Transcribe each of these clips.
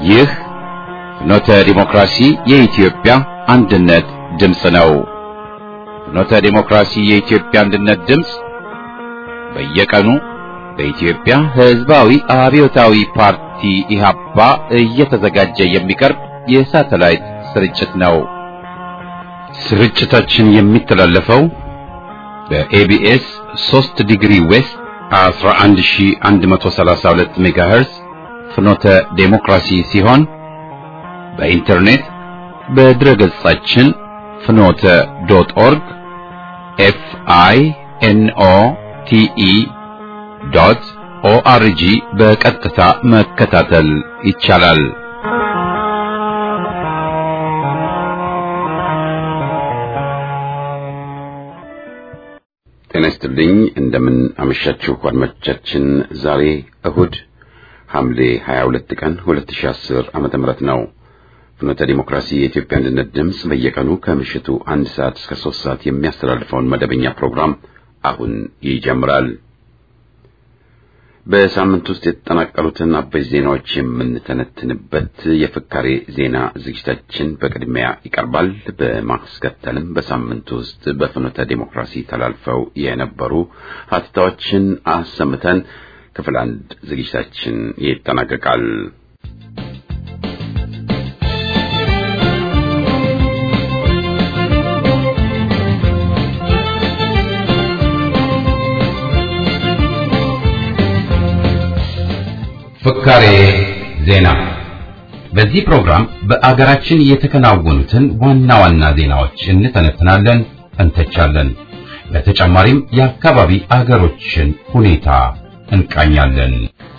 ይህ ፍኖተ ዲሞክራሲ የኢትዮጵያ አንድነት ድምፅ ነው። ፍኖተ ዲሞክራሲ የኢትዮጵያ አንድነት ድምፅ በየቀኑ በኢትዮጵያ ሕዝባዊ አብዮታዊ ፓርቲ ኢህአፓ እየተዘጋጀ የሚቀርብ የሳተላይት ስርጭት ነው። ስርጭታችን የሚተላለፈው በኤቢኤስ 3 ዲግሪ ዌስት 11132 ሜጋሄርዝ ፍኖተ ዴሞክራሲ ሲሆን በኢንተርኔት በድረገጻችን ፍኖተ ዶት ኦርግ ኤፍ አይ ኤን ኦ ቲ ኢ ዶት ኦአርጂ በቀጥታ መከታተል ይቻላል። ጤና ይስጥልኝ። እንደምን አመሻችሁ አድማጮቻችን። ዛሬ እሁድ ሐምሌ 22 ቀን 2010 ዓመተ ምህረት ነው። ፍኖተ ዲሞክራሲ የኢትዮጵያ አንድነት ድምፅ በየቀኑ ከምሽቱ አንድ ሰዓት እስከ ሶስት ሰዓት የሚያስተላልፈውን መደበኛ ፕሮግራም አሁን ይጀምራል። በሳምንት ውስጥ የተጠናቀሩትን አበይት ዜናዎች የምንተነትንበት የፍካሬ ዜና ዝግጅታችን በቅድሚያ ይቀርባል። በማስከተልም በሳምንት ውስጥ በፍኖተ ዲሞክራሲ ተላልፈው የነበሩ ሀተታዎችን አሰምተን ክፍል አንድ ዝግጅታችን ይጠናቀቃል። ፍካሬ ዜና። በዚህ ፕሮግራም በአገራችን የተከናወኑትን ዋና ዋና ዜናዎች እንተነትናለን፣ እንተቻለን። በተጨማሪም የአካባቢ አገሮችን ሁኔታ እንቃኛለን።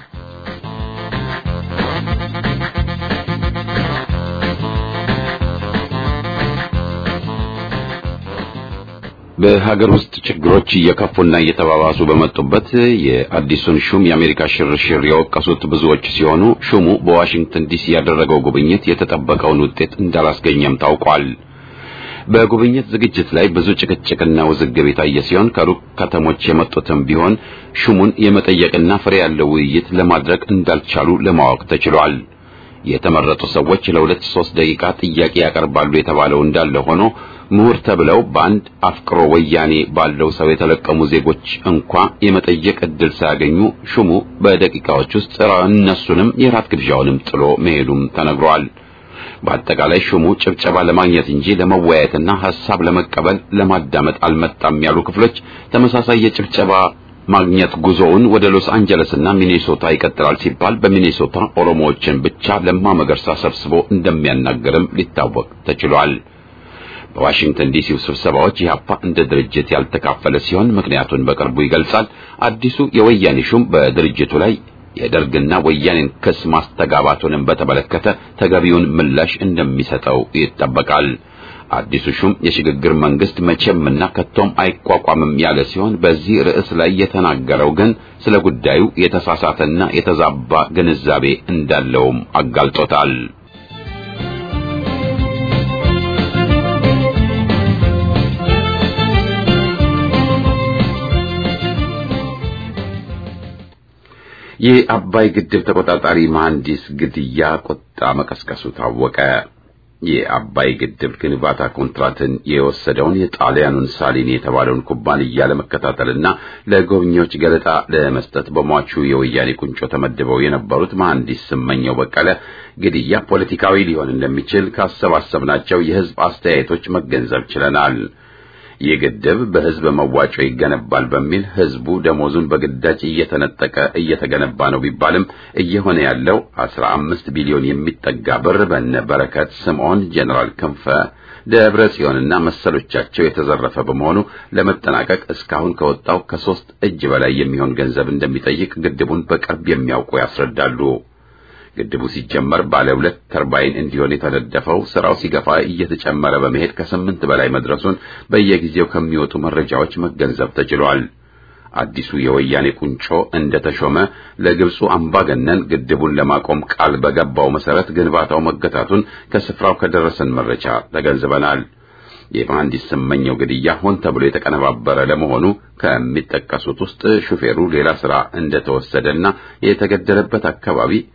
በሀገር ውስጥ ችግሮች እየከፉና እየተባባሱ በመጡበት የአዲሱን ሹም የአሜሪካ ሽርሽር የወቀሱት ብዙዎች ሲሆኑ ሹሙ በዋሽንግተን ዲሲ ያደረገው ጉብኝት የተጠበቀውን ውጤት እንዳላስገኘም ታውቋል። በጉብኝት ዝግጅት ላይ ብዙ ጭቅጭቅና ውዝግብ የታየ ሲሆን ከሩቅ ከተሞች የመጡትም ቢሆን ሹሙን የመጠየቅና ፍሬ ያለው ውይይት ለማድረግ እንዳልቻሉ ለማወቅ ተችሏል። የተመረጡ ሰዎች ለሁለት ሶስት ደቂቃ ጥያቄ ያቀርባሉ የተባለው እንዳለ ሆኖ ምሁር ተብለው በአንድ አፍቅሮ ወያኔ ባለው ሰው የተለቀሙ ዜጎች እንኳ የመጠየቅ እድል ሳያገኙ ሹሙ በደቂቃዎች ውስጥ እነሱንም የራት ግብዣውንም ጥሎ መሄዱም ተነግሯል። በአጠቃላይ ሹሙ ጭብጨባ ለማግኘት እንጂ ለመወያየትና ሐሳብ ለመቀበል ለማዳመጥ አልመጣም ያሉ ክፍሎች ተመሳሳይ የጭብጨባ ማግኘት ጉዞውን ወደ ሎስ አንጀለስና ሚኔሶታ ይቀጥላል ሲባል በሚኔሶታ ኦሮሞዎችን ብቻ ለማ መገርሳ ሰብስቦ እንደሚያናገርም ሊታወቅ ተችሏል። በዋሽንግተን ዲሲው ስብሰባዎች ኢህአፓ እንደ ድርጅት ያልተካፈለ ሲሆን ምክንያቱን በቅርቡ ይገልጻል። አዲሱ የወያኔ ሹም በድርጅቱ ላይ የደርግና ወያኔን ክስ ማስተጋባቱንም በተመለከተ ተገቢውን ምላሽ እንደሚሰጠው ይጠበቃል። አዲሱ ሹም የሽግግር መንግስት መቼምና ከቶም አይቋቋምም ያለ ሲሆን በዚህ ርዕስ ላይ የተናገረው ግን ስለ ጉዳዩ የተሳሳተና የተዛባ ግንዛቤ እንዳለውም አጋልጦታል። የአባይ ግድብ ተቆጣጣሪ መሐንዲስ ግድያ ቁጣ መቀስቀሱ ታወቀ። የአባይ ግድብ ግንባታ ኮንትራትን የወሰደውን የጣሊያኑን ሳሊኒ የተባለውን ኩባንያ ለመከታተልና ለጎብኚዎች ገለጣ ለመስጠት በሟቹ የወያኔ ቁንጮ ተመድበው የነበሩት መሐንዲስ ስመኘው በቀለ ግድያ ፖለቲካዊ ሊሆን እንደሚችል ካሰባሰብናቸው የሕዝብ አስተያየቶች መገንዘብ ችለናል። ይህ ግድብ በሕዝብ መዋጮ ይገነባል በሚል ሕዝቡ ደሞዙን በግዳጅ እየተነጠቀ እየተገነባ ነው ቢባልም እየሆነ ያለው አስራ አምስት ቢሊዮን የሚጠጋ ብር በነ በረከት ስምዖን፣ ጄኔራል ክንፈ ደብረ ጽዮንና መሰሎቻቸው የተዘረፈ በመሆኑ ለመጠናቀቅ እስካሁን ከወጣው ከሶስት እጅ በላይ የሚሆን ገንዘብ እንደሚጠይቅ ግድቡን በቅርብ የሚያውቁ ያስረዳሉ። ግድቡ ሲጀመር ባለ ሁለት ተርባይን እንዲሆን የተነደፈው ስራው ሲገፋ እየተጨመረ በመሄድ ከስምንት በላይ መድረሱን በየጊዜው ከሚወጡ መረጃዎች መገንዘብ ተችሏል። አዲሱ የወያኔ ቁንጮ እንደተሾመ ለግብፁ አምባገነን ግድቡን ለማቆም ቃል በገባው መሰረት ግንባታው መገታቱን ከስፍራው ከደረሰን መረጃ ተገንዝበናል። የመሐንዲስ ስመኘው ግድያ ሆን ተብሎ የተቀነባበረ ለመሆኑ ከሚጠቀሱት ውስጥ ሹፌሩ ሌላ ስራ እንደተወሰደና የተገደለበት አካባቢ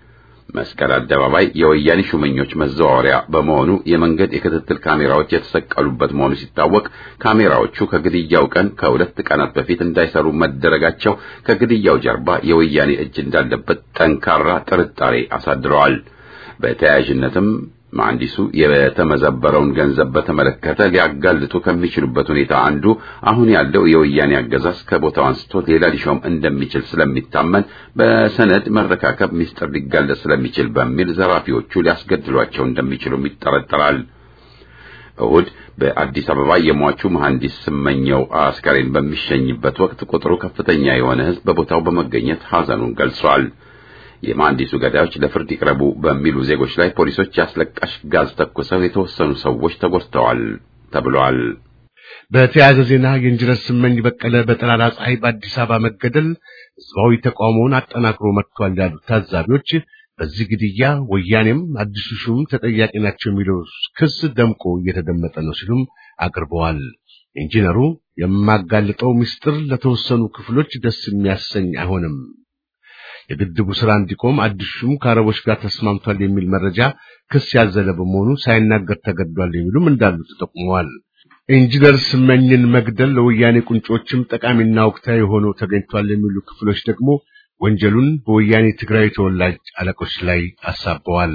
መስቀል አደባባይ የወያኔ ሹመኞች መዘዋወሪያ በመሆኑ የመንገድ የክትትል ካሜራዎች የተሰቀሉበት መሆኑ ሲታወቅ ካሜራዎቹ ከግድያው ቀን ከሁለት ቀናት በፊት እንዳይሰሩ መደረጋቸው ከግድያው ጀርባ የወያኔ እጅ እንዳለበት ጠንካራ ጥርጣሬ አሳድረዋል። በተያያዥነትም መሐንዲሱ የተመዘበረውን ገንዘብ በተመለከተ ሊያጋልጡ ከሚችሉበት ሁኔታ አንዱ አሁን ያለው የወያኔ አገዛዝ ከቦታው አንስቶ ሌላ ሊሾም እንደሚችል ስለሚታመን በሰነድ መረካከብ ሚስጥር ሊጋለጥ ስለሚችል በሚል ዘራፊዎቹ ሊያስገድሏቸው እንደሚችሉም ይጠረጠራል። እሁድ በአዲስ አበባ የሟቹ መሐንዲስ ስመኘው አስከሬን በሚሸኝበት ወቅት ቁጥሩ ከፍተኛ የሆነ ሕዝብ በቦታው በመገኘት ሐዘኑን ገልጿል። የመሐንዲሱ ገዳዮች ለፍርድ ይቅረቡ በሚሉ ዜጎች ላይ ፖሊሶች ያስለቃሽ ጋዝ ተኩሰው የተወሰኑ ሰዎች ተጎድተዋል ተብሏል። በተያያዘ ዜና የኢንጂነር ስመኝ በቀለ በጠራራ ፀሐይ በአዲስ አበባ መገደል ህዝባዊ ተቃውሞውን አጠናክሮ መጥቷል ያሉት ታዛቢዎች በዚህ ግድያ ወያኔም አዲሱ ሹም ተጠያቂ ናቸው የሚለው ክስ ደምቆ እየተደመጠ ነው ሲሉም አቅርበዋል። ኢንጂነሩ የማጋልጠው ምስጢር ለተወሰኑ ክፍሎች ደስ የሚያሰኝ አይሆንም የግድቡ ስራ እንዲቆም አዲሱ ሹም ከአረቦች ጋር ተስማምቷል የሚል መረጃ ክስ ያዘለ በመሆኑ ሳይናገር ተገድዷል የሚሉም እንዳሉ ተጠቁመዋል። ኢንጂነር ስመኝን መግደል ለወያኔ ቁንጮችም ጠቃሚና ወቅታዊ ሆኖ ተገኝቷል የሚሉ ክፍሎች ደግሞ ወንጀሉን በወያኔ ትግራይ ተወላጅ አለቆች ላይ አሳበዋል።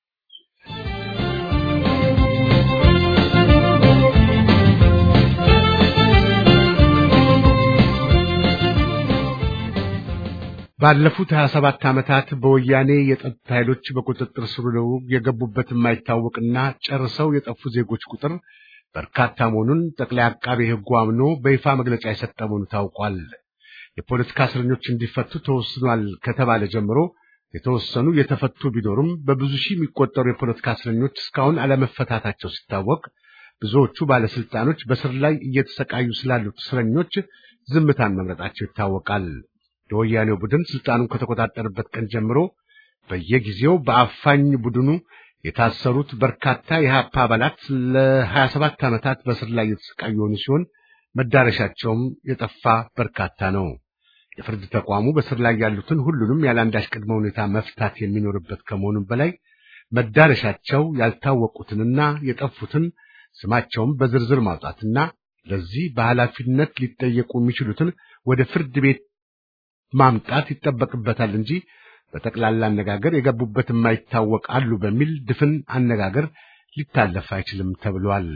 ባለፉት 27 ዓመታት በወያኔ የጸጥታ ኃይሎች በቁጥጥር ስር ውለው የገቡበት የማይታወቅና ጨርሰው የጠፉ ዜጎች ቁጥር በርካታ መሆኑን ጠቅላይ አቃቤ ሕጉ አምኖ በይፋ መግለጫ የሰጠ መሆኑ ታውቋል። የፖለቲካ እስረኞች እንዲፈቱ ተወስኗል ከተባለ ጀምሮ የተወሰኑ የተፈቱ ቢኖሩም በብዙ ሺህ የሚቆጠሩ የፖለቲካ እስረኞች እስካሁን አለመፈታታቸው ሲታወቅ፣ ብዙዎቹ ባለስልጣኖች በስር ላይ እየተሰቃዩ ስላሉት እስረኞች ዝምታን መምረጣቸው ይታወቃል። የወያኔው ቡድን ስልጣኑን ከተቆጣጠረበት ቀን ጀምሮ በየጊዜው በአፋኝ ቡድኑ የታሰሩት በርካታ የሀፓ አባላት ለ27 ዓመታት በስር ላይ የተሰቃዩ የሆኑ ሲሆን መዳረሻቸውም የጠፋ በርካታ ነው። የፍርድ ተቋሙ በስር ላይ ያሉትን ሁሉንም ያለአንዳች ቅድመ ሁኔታ መፍታት የሚኖርበት ከመሆኑም በላይ መዳረሻቸው ያልታወቁትንና የጠፉትን ስማቸውን በዝርዝር ማውጣትና ለዚህ በኃላፊነት ሊጠየቁ የሚችሉትን ወደ ፍርድ ቤት ማምጣት ይጠበቅበታል እንጂ በጠቅላላ አነጋገር የገቡበት የማይታወቅ አሉ በሚል ድፍን አነጋገር ሊታለፍ አይችልም ተብሏል።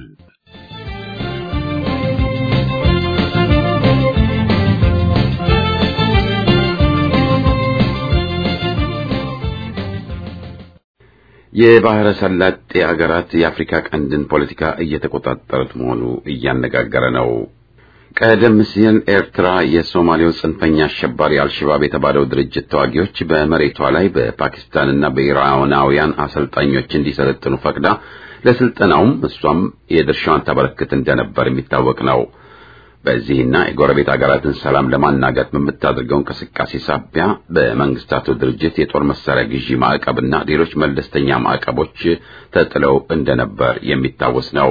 የባህረ ሰላጤ ሀገራት የአፍሪካ ቀንድን ፖለቲካ እየተቆጣጠሩት መሆኑ እያነጋገረ ነው። ቀደም ሲል ኤርትራ የሶማሌው ጽንፈኛ አሸባሪ አልሸባብ የተባለው ድርጅት ተዋጊዎች በመሬቷ ላይ በፓኪስታንና በኢራናውያን አሰልጣኞች እንዲሰለጥኑ ፈቅዳ ለስልጠናውም እሷም የድርሻዋን ታበረክት እንደነበር የሚታወቅ ነው። በዚህና የጎረቤት ሀገራትን ሰላም ለማናጋት በምታደርገው እንቅስቃሴ ሳቢያ በመንግስታቱ ድርጅት የጦር መሳሪያ ግዢ ማዕቀብና ሌሎች መለስተኛ ማዕቀቦች ተጥለው እንደነበር የሚታወስ ነው።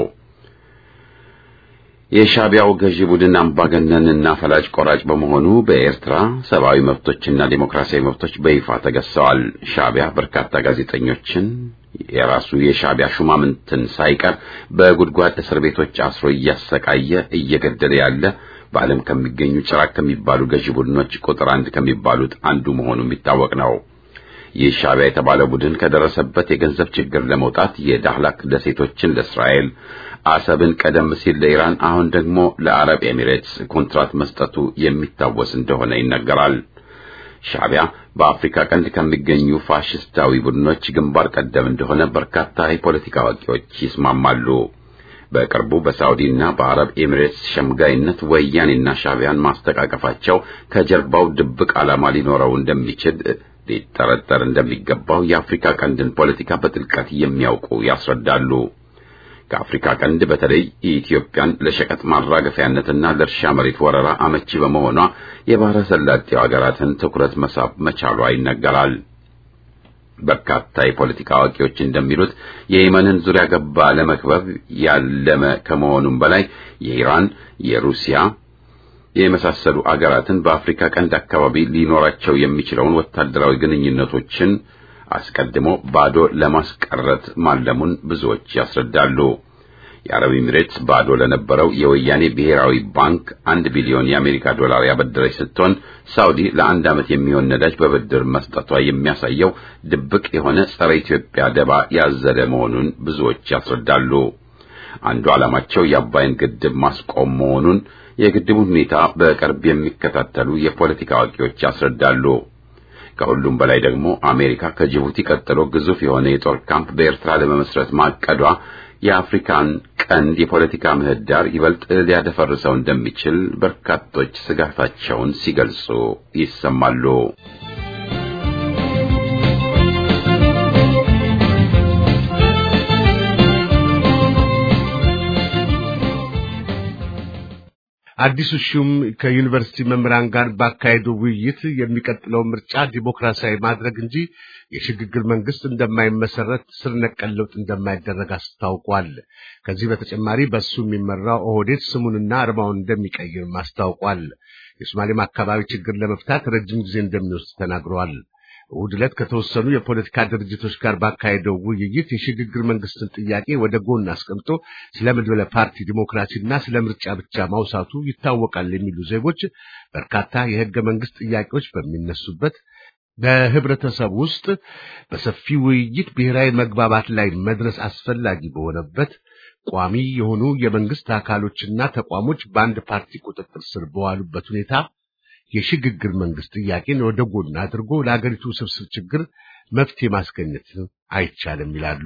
የሻቢያው ገዢ ቡድን አምባገነንና ፈላጭ ቆራጭ በመሆኑ በኤርትራ ሰብአዊ መብቶችና ዴሞክራሲያዊ መብቶች በይፋ ተገዝተዋል። ሻቢያ በርካታ ጋዜጠኞችን የራሱ የሻቢያ ሹማምንትን ሳይቀር በጉድጓድ እስር ቤቶች አስሮ እያሰቃየ እየገደለ ያለ በዓለም ከሚገኙ ጭራቅ ከሚባሉ ገዢ ቡድኖች ቁጥር አንድ ከሚባሉት አንዱ መሆኑ የሚታወቅ ነው። ይህ ሻቢያ የተባለ ቡድን ከደረሰበት የገንዘብ ችግር ለመውጣት የዳህላክ ደሴቶችን ለእስራኤል አሰብን ቀደም ሲል ለኢራን አሁን ደግሞ ለአረብ ኤሚሬትስ ኮንትራት መስጠቱ የሚታወስ እንደሆነ ይነገራል። ሻቢያ በአፍሪካ ቀንድ ከሚገኙ ፋሽስታዊ ቡድኖች ግንባር ቀደም እንደሆነ በርካታ የፖለቲካ አዋቂዎች ይስማማሉ። በቅርቡ በሳውዲና በአረብ ኤሚሬትስ ሸምጋይነት ወያኔና ሻቢያን ማስተቃቀፋቸው ከጀርባው ድብቅ ዓላማ ሊኖረው እንደሚችል ሊጠረጠር እንደሚገባው የአፍሪካ ቀንድን ፖለቲካ በጥልቀት የሚያውቁ ያስረዳሉ። ከአፍሪካ ቀንድ በተለይ ኢትዮጵያን ለሸቀጥ ማራገፊያነትና ለእርሻ መሬት ወረራ አመቺ በመሆኗ የባህረ ሰላጤው ሀገራትን ትኩረት መሳብ መቻሏ ይነገራል። በርካታ የፖለቲካ አዋቂዎች እንደሚሉት የየመንን ዙሪያ ገባ ለመክበብ ያለመ ከመሆኑም በላይ የኢራን፣ የሩሲያ የመሳሰሉ አገራትን በአፍሪካ ቀንድ አካባቢ ሊኖራቸው የሚችለውን ወታደራዊ ግንኙነቶችን አስቀድሞ ባዶ ለማስቀረት ማለሙን ብዙዎች ያስረዳሉ። የአረብ ኤሚሬትስ ባዶ ለነበረው የወያኔ ብሔራዊ ባንክ አንድ ቢሊዮን የአሜሪካ ዶላር ያበደረች ስትሆን ሳውዲ ለአንድ ዓመት የሚሆን ነዳጅ በብድር መስጠቷ የሚያሳየው ድብቅ የሆነ ጸረ ኢትዮጵያ ደባ ያዘለ መሆኑን ብዙዎች ያስረዳሉ። አንዱ ዓላማቸው የአባይን ግድብ ማስቆም መሆኑን የግድቡን ሁኔታ በቅርብ የሚከታተሉ የፖለቲካ አዋቂዎች ያስረዳሉ። ከሁሉም በላይ ደግሞ አሜሪካ ከጅቡቲ ቀጥሎ ግዙፍ የሆነ የጦር ካምፕ በኤርትራ ለመመስረት ማቀዷ የአፍሪካን ቀንድ የፖለቲካ ምህዳር ይበልጥ ሊያደፈርሰው እንደሚችል በርካቶች ስጋታቸውን ሲገልጹ ይሰማሉ። አዲሱ ሹም ከዩኒቨርሲቲ መምህራን ጋር ባካሄደው ውይይት የሚቀጥለው ምርጫ ዲሞክራሲያዊ ማድረግ እንጂ የሽግግር መንግስት እንደማይመሰረት ስር ነቀል ለውጥ እንደማይደረግ አስታውቋል። ከዚህ በተጨማሪ በሱ የሚመራው ኦህዴድ ስሙንና አርማውን እንደሚቀይርም አስታውቋል። የሶማሌም አካባቢ ችግር ለመፍታት ረጅም ጊዜ እንደሚወስድ ተናግረዋል። እሑድ ዕለት ከተወሰኑ የፖለቲካ ድርጅቶች ጋር ባካሄደው ውይይት የሽግግር መንግስትን ጥያቄ ወደ ጎን አስቀምጦ ስለ መድበለ ፓርቲ ዲሞክራሲና ስለ ምርጫ ብቻ ማውሳቱ ይታወቃል የሚሉ ዜጎች በርካታ የህገ መንግስት ጥያቄዎች በሚነሱበት በህብረተሰብ ውስጥ በሰፊ ውይይት ብሔራዊ መግባባት ላይ መድረስ አስፈላጊ በሆነበት ቋሚ የሆኑ የመንግስት አካሎችና ተቋሞች በአንድ ፓርቲ ቁጥጥር ስር በዋሉበት ሁኔታ የሽግግር መንግስት ጥያቄን ወደ ጎን አድርጎ ለአገሪቱ ስብስብ ችግር መፍትሄ ማስገኘት አይቻልም ይላሉ።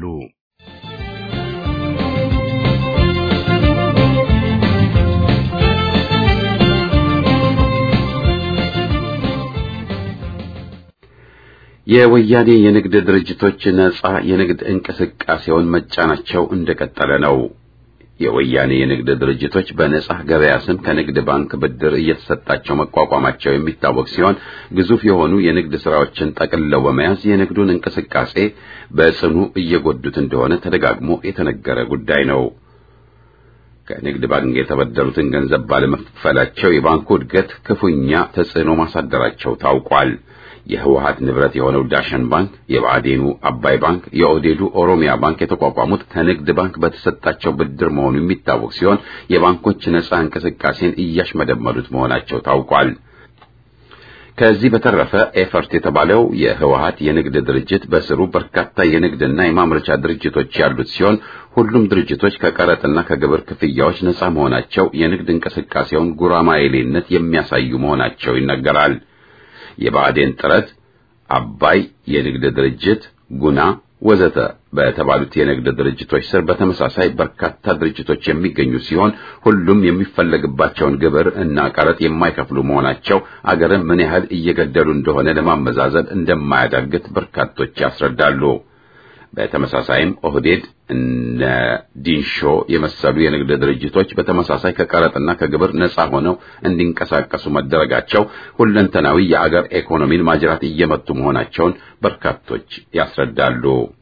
የወያኔ የንግድ ድርጅቶች ነጻ የንግድ እንቅስቃሴውን መጫናቸው እንደቀጠለ ነው። የወያኔ የንግድ ድርጅቶች በነጻ ገበያ ስም ከንግድ ባንክ ብድር እየተሰጣቸው መቋቋማቸው የሚታወቅ ሲሆን ግዙፍ የሆኑ የንግድ ስራዎችን ጠቅልለው በመያዝ የንግዱን እንቅስቃሴ በጽኑ እየጎዱት እንደሆነ ተደጋግሞ የተነገረ ጉዳይ ነው። ከንግድ ባንክ የተበደሩትን ገንዘብ ባለመክፈላቸው የባንኩ እድገት ክፉኛ ተጽዕኖ ማሳደራቸው ታውቋል። የህወሀት ንብረት የሆነው ዳሸን ባንክ፣ የብአዴኑ አባይ ባንክ፣ የኦህዴዱ ኦሮሚያ ባንክ የተቋቋሙት ከንግድ ባንክ በተሰጣቸው ብድር መሆኑ የሚታወቅ ሲሆን የባንኮች ነጻ እንቅስቃሴን እያሽመደመዱት መሆናቸው ታውቋል። ከዚህ በተረፈ ኤፈርት የተባለው የህወሀት የንግድ ድርጅት በስሩ በርካታ የንግድና የማምረቻ ድርጅቶች ያሉት ሲሆን ሁሉም ድርጅቶች ከቀረጥና ከግብር ክፍያዎች ነጻ መሆናቸው የንግድ እንቅስቃሴውን ጉራማይሌነት የሚያሳዩ መሆናቸው ይነገራል። የብአዴን ጥረት፣ አባይ የንግድ ድርጅት፣ ጉና ወዘተ በተባሉት የንግድ ድርጅቶች ስር በተመሳሳይ በርካታ ድርጅቶች የሚገኙ ሲሆን ሁሉም የሚፈለግባቸውን ግብር እና ቀረጥ የማይከፍሉ መሆናቸው አገርን ምን ያህል እየገደሉ እንደሆነ ለማመዛዘን እንደማያዳግት በርካቶች ያስረዳሉ። በተመሳሳይም ኦህዴድ እነ ዲንሾ የመሰሉ የንግድ ድርጅቶች በተመሳሳይ ከቀረጥና ከግብር ነጻ ሆነው እንዲንቀሳቀሱ መደረጋቸው ሁለንተናዊ የአገር ኢኮኖሚን ማጅራት እየመቱ መሆናቸውን በርካቶች ያስረዳሉ።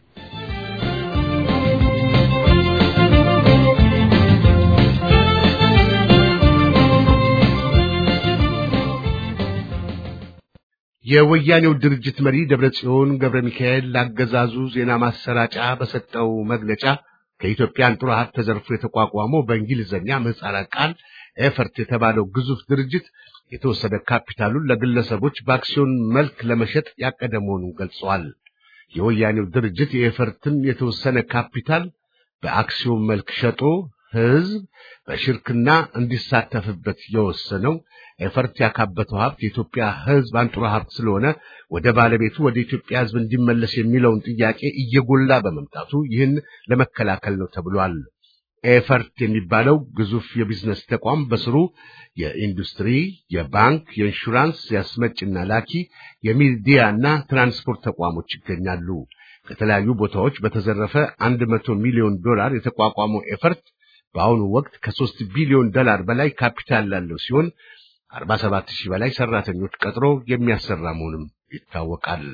የወያኔው ድርጅት መሪ ደብረጽዮን ገብረ ሚካኤል ላገዛዙ ዜና ማሰራጫ በሰጠው መግለጫ ከኢትዮጵያ አንጡራ ሀብት ተዘርፎ የተቋቋመው በእንግሊዝኛ ምህጻረ ቃል ኤፈርት የተባለው ግዙፍ ድርጅት የተወሰደ ካፒታሉን ለግለሰቦች በአክሲዮን መልክ ለመሸጥ ያቀደ መሆኑን ገልጸዋል። የወያኔው ድርጅት የኤፈርትን የተወሰነ ካፒታል በአክሲዮን መልክ ሸጦ ህዝብ በሽርክና እንዲሳተፍበት የወሰነው ኤፈርት ያካበተው ሀብት የኢትዮጵያ ህዝብ አንጡራ ሀብት ስለሆነ ወደ ባለቤቱ ወደ ኢትዮጵያ ህዝብ እንዲመለስ የሚለውን ጥያቄ እየጎላ በመምጣቱ ይህን ለመከላከል ነው ተብሏል። ኤፈርት የሚባለው ግዙፍ የቢዝነስ ተቋም በስሩ የኢንዱስትሪ፣ የባንክ፣ የኢንሹራንስ፣ የአስመጭና ላኪ፣ የሚዲያና ትራንስፖርት ተቋሞች ይገኛሉ። ከተለያዩ ቦታዎች በተዘረፈ አንድ መቶ ሚሊዮን ዶላር የተቋቋመው ኤፈርት በአሁኑ ወቅት ከሶስት ቢሊዮን ዶላር በላይ ካፒታል ያለው ሲሆን 47 ሺህ በላይ ሰራተኞች ቀጥሮ የሚያሰራ መሆኑም ይታወቃል።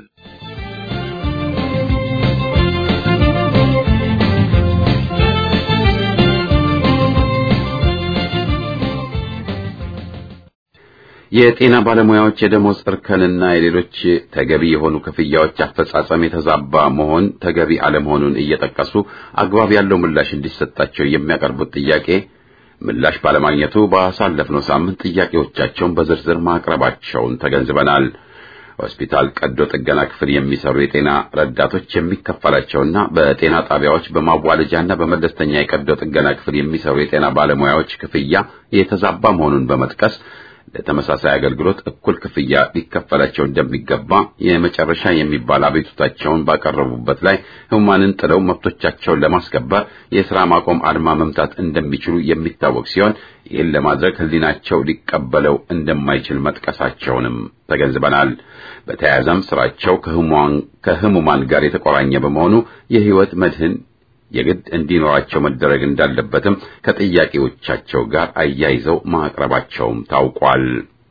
የጤና ባለሙያዎች የደሞዝ እርከንና የሌሎች ተገቢ የሆኑ ክፍያዎች አፈጻጸም የተዛባ መሆን ተገቢ አለመሆኑን እየጠቀሱ አግባብ ያለው ምላሽ እንዲሰጣቸው የሚያቀርቡት ጥያቄ ምላሽ ባለማግኘቱ ባሳለፍነው ሳምንት ጥያቄዎቻቸውን በዝርዝር ማቅረባቸውን ተገንዝበናል። ሆስፒታል ቀዶ ጥገና ክፍል የሚሰሩ የጤና ረዳቶች የሚከፈላቸውና በጤና ጣቢያዎች በማዋለጃና በመለስተኛ የቀዶ ጥገና ክፍል የሚሰሩ የጤና ባለሙያዎች ክፍያ የተዛባ መሆኑን በመጥቀስ ለተመሳሳይ አገልግሎት እኩል ክፍያ ሊከፈላቸው እንደሚገባ የመጨረሻ የሚባል አቤቱታቸውን ባቀረቡበት ላይ ሕሙማንን ጥለው መብቶቻቸውን ለማስከበር የሥራ ማቆም አድማ መምታት እንደሚችሉ የሚታወቅ ሲሆን ይህን ለማድረግ ሕሊናቸው ሊቀበለው እንደማይችል መጥቀሳቸውንም ተገንዝበናል። በተያያዘም ስራቸው ከሕሙማን ጋር የተቆራኘ በመሆኑ የሕይወት መድህን የግድ እንዲኖራቸው መደረግ እንዳለበትም ከጥያቄዎቻቸው ጋር አያይዘው ማቅረባቸውም ታውቋል።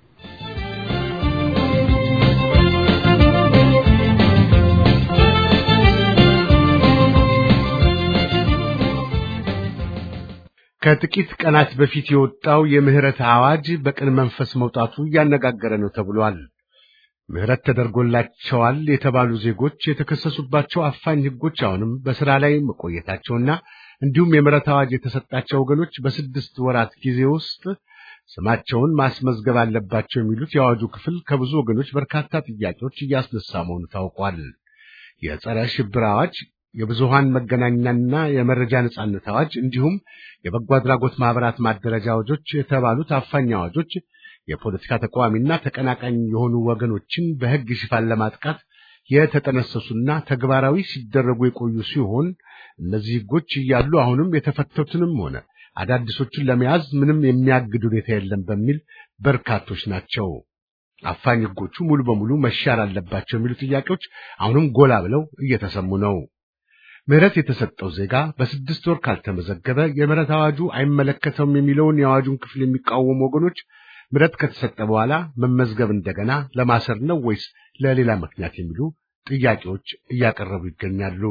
ከጥቂት ቀናት በፊት የወጣው የምህረት አዋጅ በቅን መንፈስ መውጣቱ እያነጋገረ ነው ተብሏል። ምህረት ተደርጎላቸዋል የተባሉ ዜጎች የተከሰሱባቸው አፋኝ ሕጎች አሁንም በሥራ ላይ መቆየታቸውና እንዲሁም የምህረት አዋጅ የተሰጣቸው ወገኖች በስድስት ወራት ጊዜ ውስጥ ስማቸውን ማስመዝገብ አለባቸው የሚሉት የአዋጁ ክፍል ከብዙ ወገኖች በርካታ ጥያቄዎች እያስነሳ መሆኑ ታውቋል። የጸረ ሽብር አዋጅ፣ የብዙሃን መገናኛና የመረጃ ነጻነት አዋጅ እንዲሁም የበጎ አድራጎት ማህበራት ማደረጃ አዋጆች የተባሉት አፋኝ አዋጆች የፖለቲካ ተቃዋሚና ተቀናቃኝ የሆኑ ወገኖችን በሕግ ሽፋን ለማጥቃት የተጠነሰሱና ተግባራዊ ሲደረጉ የቆዩ ሲሆን እነዚህ ሕጎች እያሉ አሁንም የተፈተቱንም ሆነ አዳዲሶቹን ለመያዝ ምንም የሚያግድ ሁኔታ የለም በሚል በርካቶች ናቸው። አፋኝ ሕጎቹ ሙሉ በሙሉ መሻር አለባቸው የሚሉ ጥያቄዎች አሁንም ጎላ ብለው እየተሰሙ ነው። ምህረት የተሰጠው ዜጋ በስድስት ወር ካልተመዘገበ የምህረት አዋጁ አይመለከተውም የሚለውን የአዋጁን ክፍል የሚቃወሙ ወገኖች ምህረት ከተሰጠ በኋላ መመዝገብ እንደገና ለማሰር ነው ወይስ ለሌላ ምክንያት የሚሉ ጥያቄዎች እያቀረቡ ይገኛሉ።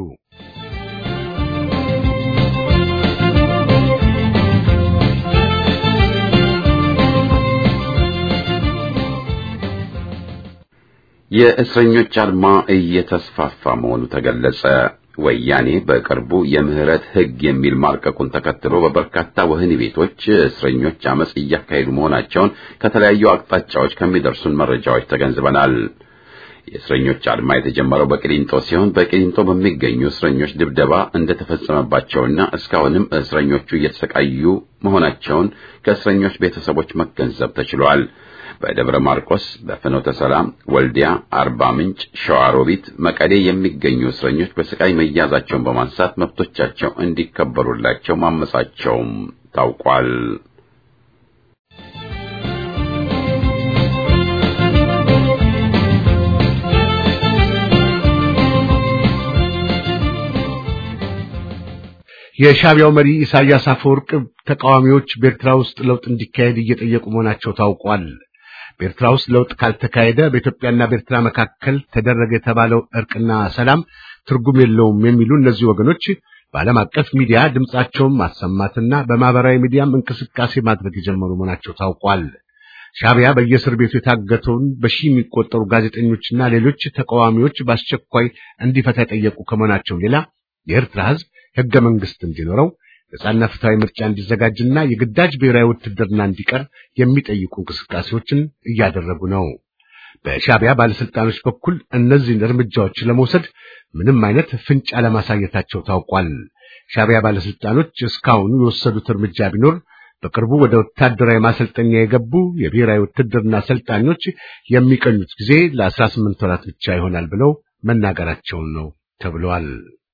የእስረኞች አድማ እየተስፋፋ መሆኑ ተገለጸ። ወያኔ በቅርቡ የምህረት ሕግ የሚል ማርቀቁን ተከትሎ በበርካታ ወህኒ ቤቶች እስረኞች አመጽ እያካሄዱ መሆናቸውን ከተለያዩ አቅጣጫዎች ከሚደርሱን መረጃዎች ተገንዝበናል። የእስረኞች አድማ የተጀመረው በቂሊንጦ ሲሆን በቂሊንጦ በሚገኙ እስረኞች ድብደባ እንደተፈጸመባቸውና እስካሁንም እስረኞቹ እየተሰቃዩ መሆናቸውን ከእስረኞች ቤተሰቦች መገንዘብ ተችሏል። በደብረ ማርቆስ፣ በፍኖተ ሰላም፣ ወልዲያ፣ አርባ ምንጭ፣ ሸዋሮቢት፣ መቀሌ የሚገኙ እስረኞች በስቃይ መያዛቸውን በማንሳት መብቶቻቸው እንዲከበሩላቸው ማመጻቸውም ታውቋል። የሻዕቢያው መሪ ኢሳያስ አፈወርቅ ተቃዋሚዎች በኤርትራ ውስጥ ለውጥ እንዲካሄድ እየጠየቁ መሆናቸው ታውቋል። በኤርትራ ውስጥ ለውጥ ካልተካሄደ በኢትዮጵያና በኤርትራ መካከል ተደረገ የተባለው እርቅና ሰላም ትርጉም የለውም የሚሉ እነዚህ ወገኖች በዓለም አቀፍ ሚዲያ ድምጻቸውን ማሰማትና በማህበራዊ ሚዲያም እንቅስቃሴ ማድረግ የጀመሩ መሆናቸው ታውቋል። ሻዕቢያ በየእስር ቤቱ የታገተውን በሺህ የሚቆጠሩ ጋዜጠኞችና ሌሎች ተቃዋሚዎች በአስቸኳይ እንዲፈታ የጠየቁ ከመሆናቸው ሌላ የኤርትራ ሕዝብ ሕገ መንግሥት እንዲኖረው ነጻና ፍትሐዊ ምርጫ እንዲዘጋጅና የግዳጅ ብሔራዊ ውትድርና እንዲቀር የሚጠይቁ እንቅስቃሴዎችን እያደረጉ ነው። በሻዕቢያ ባለስልጣኖች በኩል እነዚህን እርምጃዎች ለመውሰድ ምንም አይነት ፍንጭ አለማሳየታቸው ታውቋል። ሻዕቢያ ባለስልጣኖች እስካሁኑ የወሰዱት እርምጃ ቢኖር በቅርቡ ወደ ወታደራዊ ማሰልጠኛ የገቡ የብሔራዊ ውትድርና አሰልጣኞች የሚቀኙት ጊዜ ለአስራ ስምንት ወራት ብቻ ይሆናል ብለው መናገራቸውን ነው ተብሏል።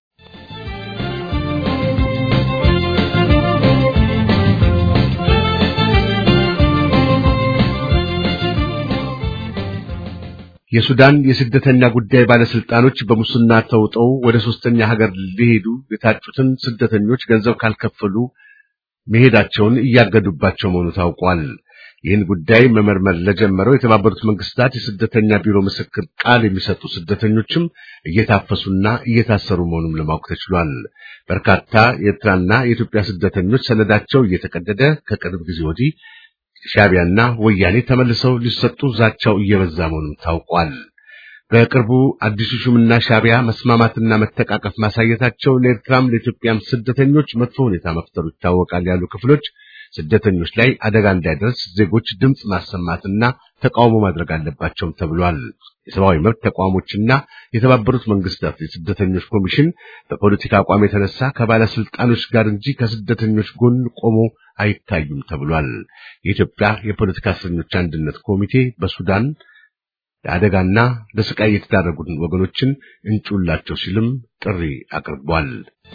የሱዳን የስደተኛ ጉዳይ ባለስልጣኖች በሙስና ተውጠው ወደ ሶስተኛ ሀገር ሊሄዱ የታጩትን ስደተኞች ገንዘብ ካልከፈሉ መሄዳቸውን እያገዱባቸው መሆኑ ታውቋል። ይህን ጉዳይ መመርመር ለጀመረው የተባበሩት መንግስታት የስደተኛ ቢሮ ምስክር ቃል የሚሰጡ ስደተኞችም እየታፈሱና እየታሰሩ መሆኑን ለማወቅ ተችሏል። በርካታ የኤርትራና የኢትዮጵያ ስደተኞች ሰነዳቸው እየተቀደደ ከቅርብ ጊዜ ወዲህ ሻዕቢያና ወያኔ ተመልሰው ሊሰጡ ዛቻው እየበዛ መሆኑም ታውቋል። በቅርቡ አዲሱ ሹምና ሻዕቢያ መስማማትና መተቃቀፍ ማሳየታቸው ለኤርትራም ለኢትዮጵያም ስደተኞች መጥፎ ሁኔታ መፍጠሩ ይታወቃል ያሉ ክፍሎች ስደተኞች ላይ አደጋ እንዳይደርስ ዜጎች ድምፅ ማሰማትና ተቃውሞ ማድረግ አለባቸውም ተብሏል። የሰብአዊ መብት ተቋሞችና የተባበሩት መንግስታት የስደተኞች ኮሚሽን በፖለቲካ አቋም የተነሳ ከባለስልጣኖች ጋር እንጂ ከስደተኞች ጎን ቆሞ አይታዩም ተብሏል። የኢትዮጵያ የፖለቲካ እስረኞች አንድነት ኮሚቴ በሱዳን ለአደጋና ለስቃይ የተዳረጉትን ወገኖችን እንጩላቸው ሲልም ጥሪ አቅርቧል።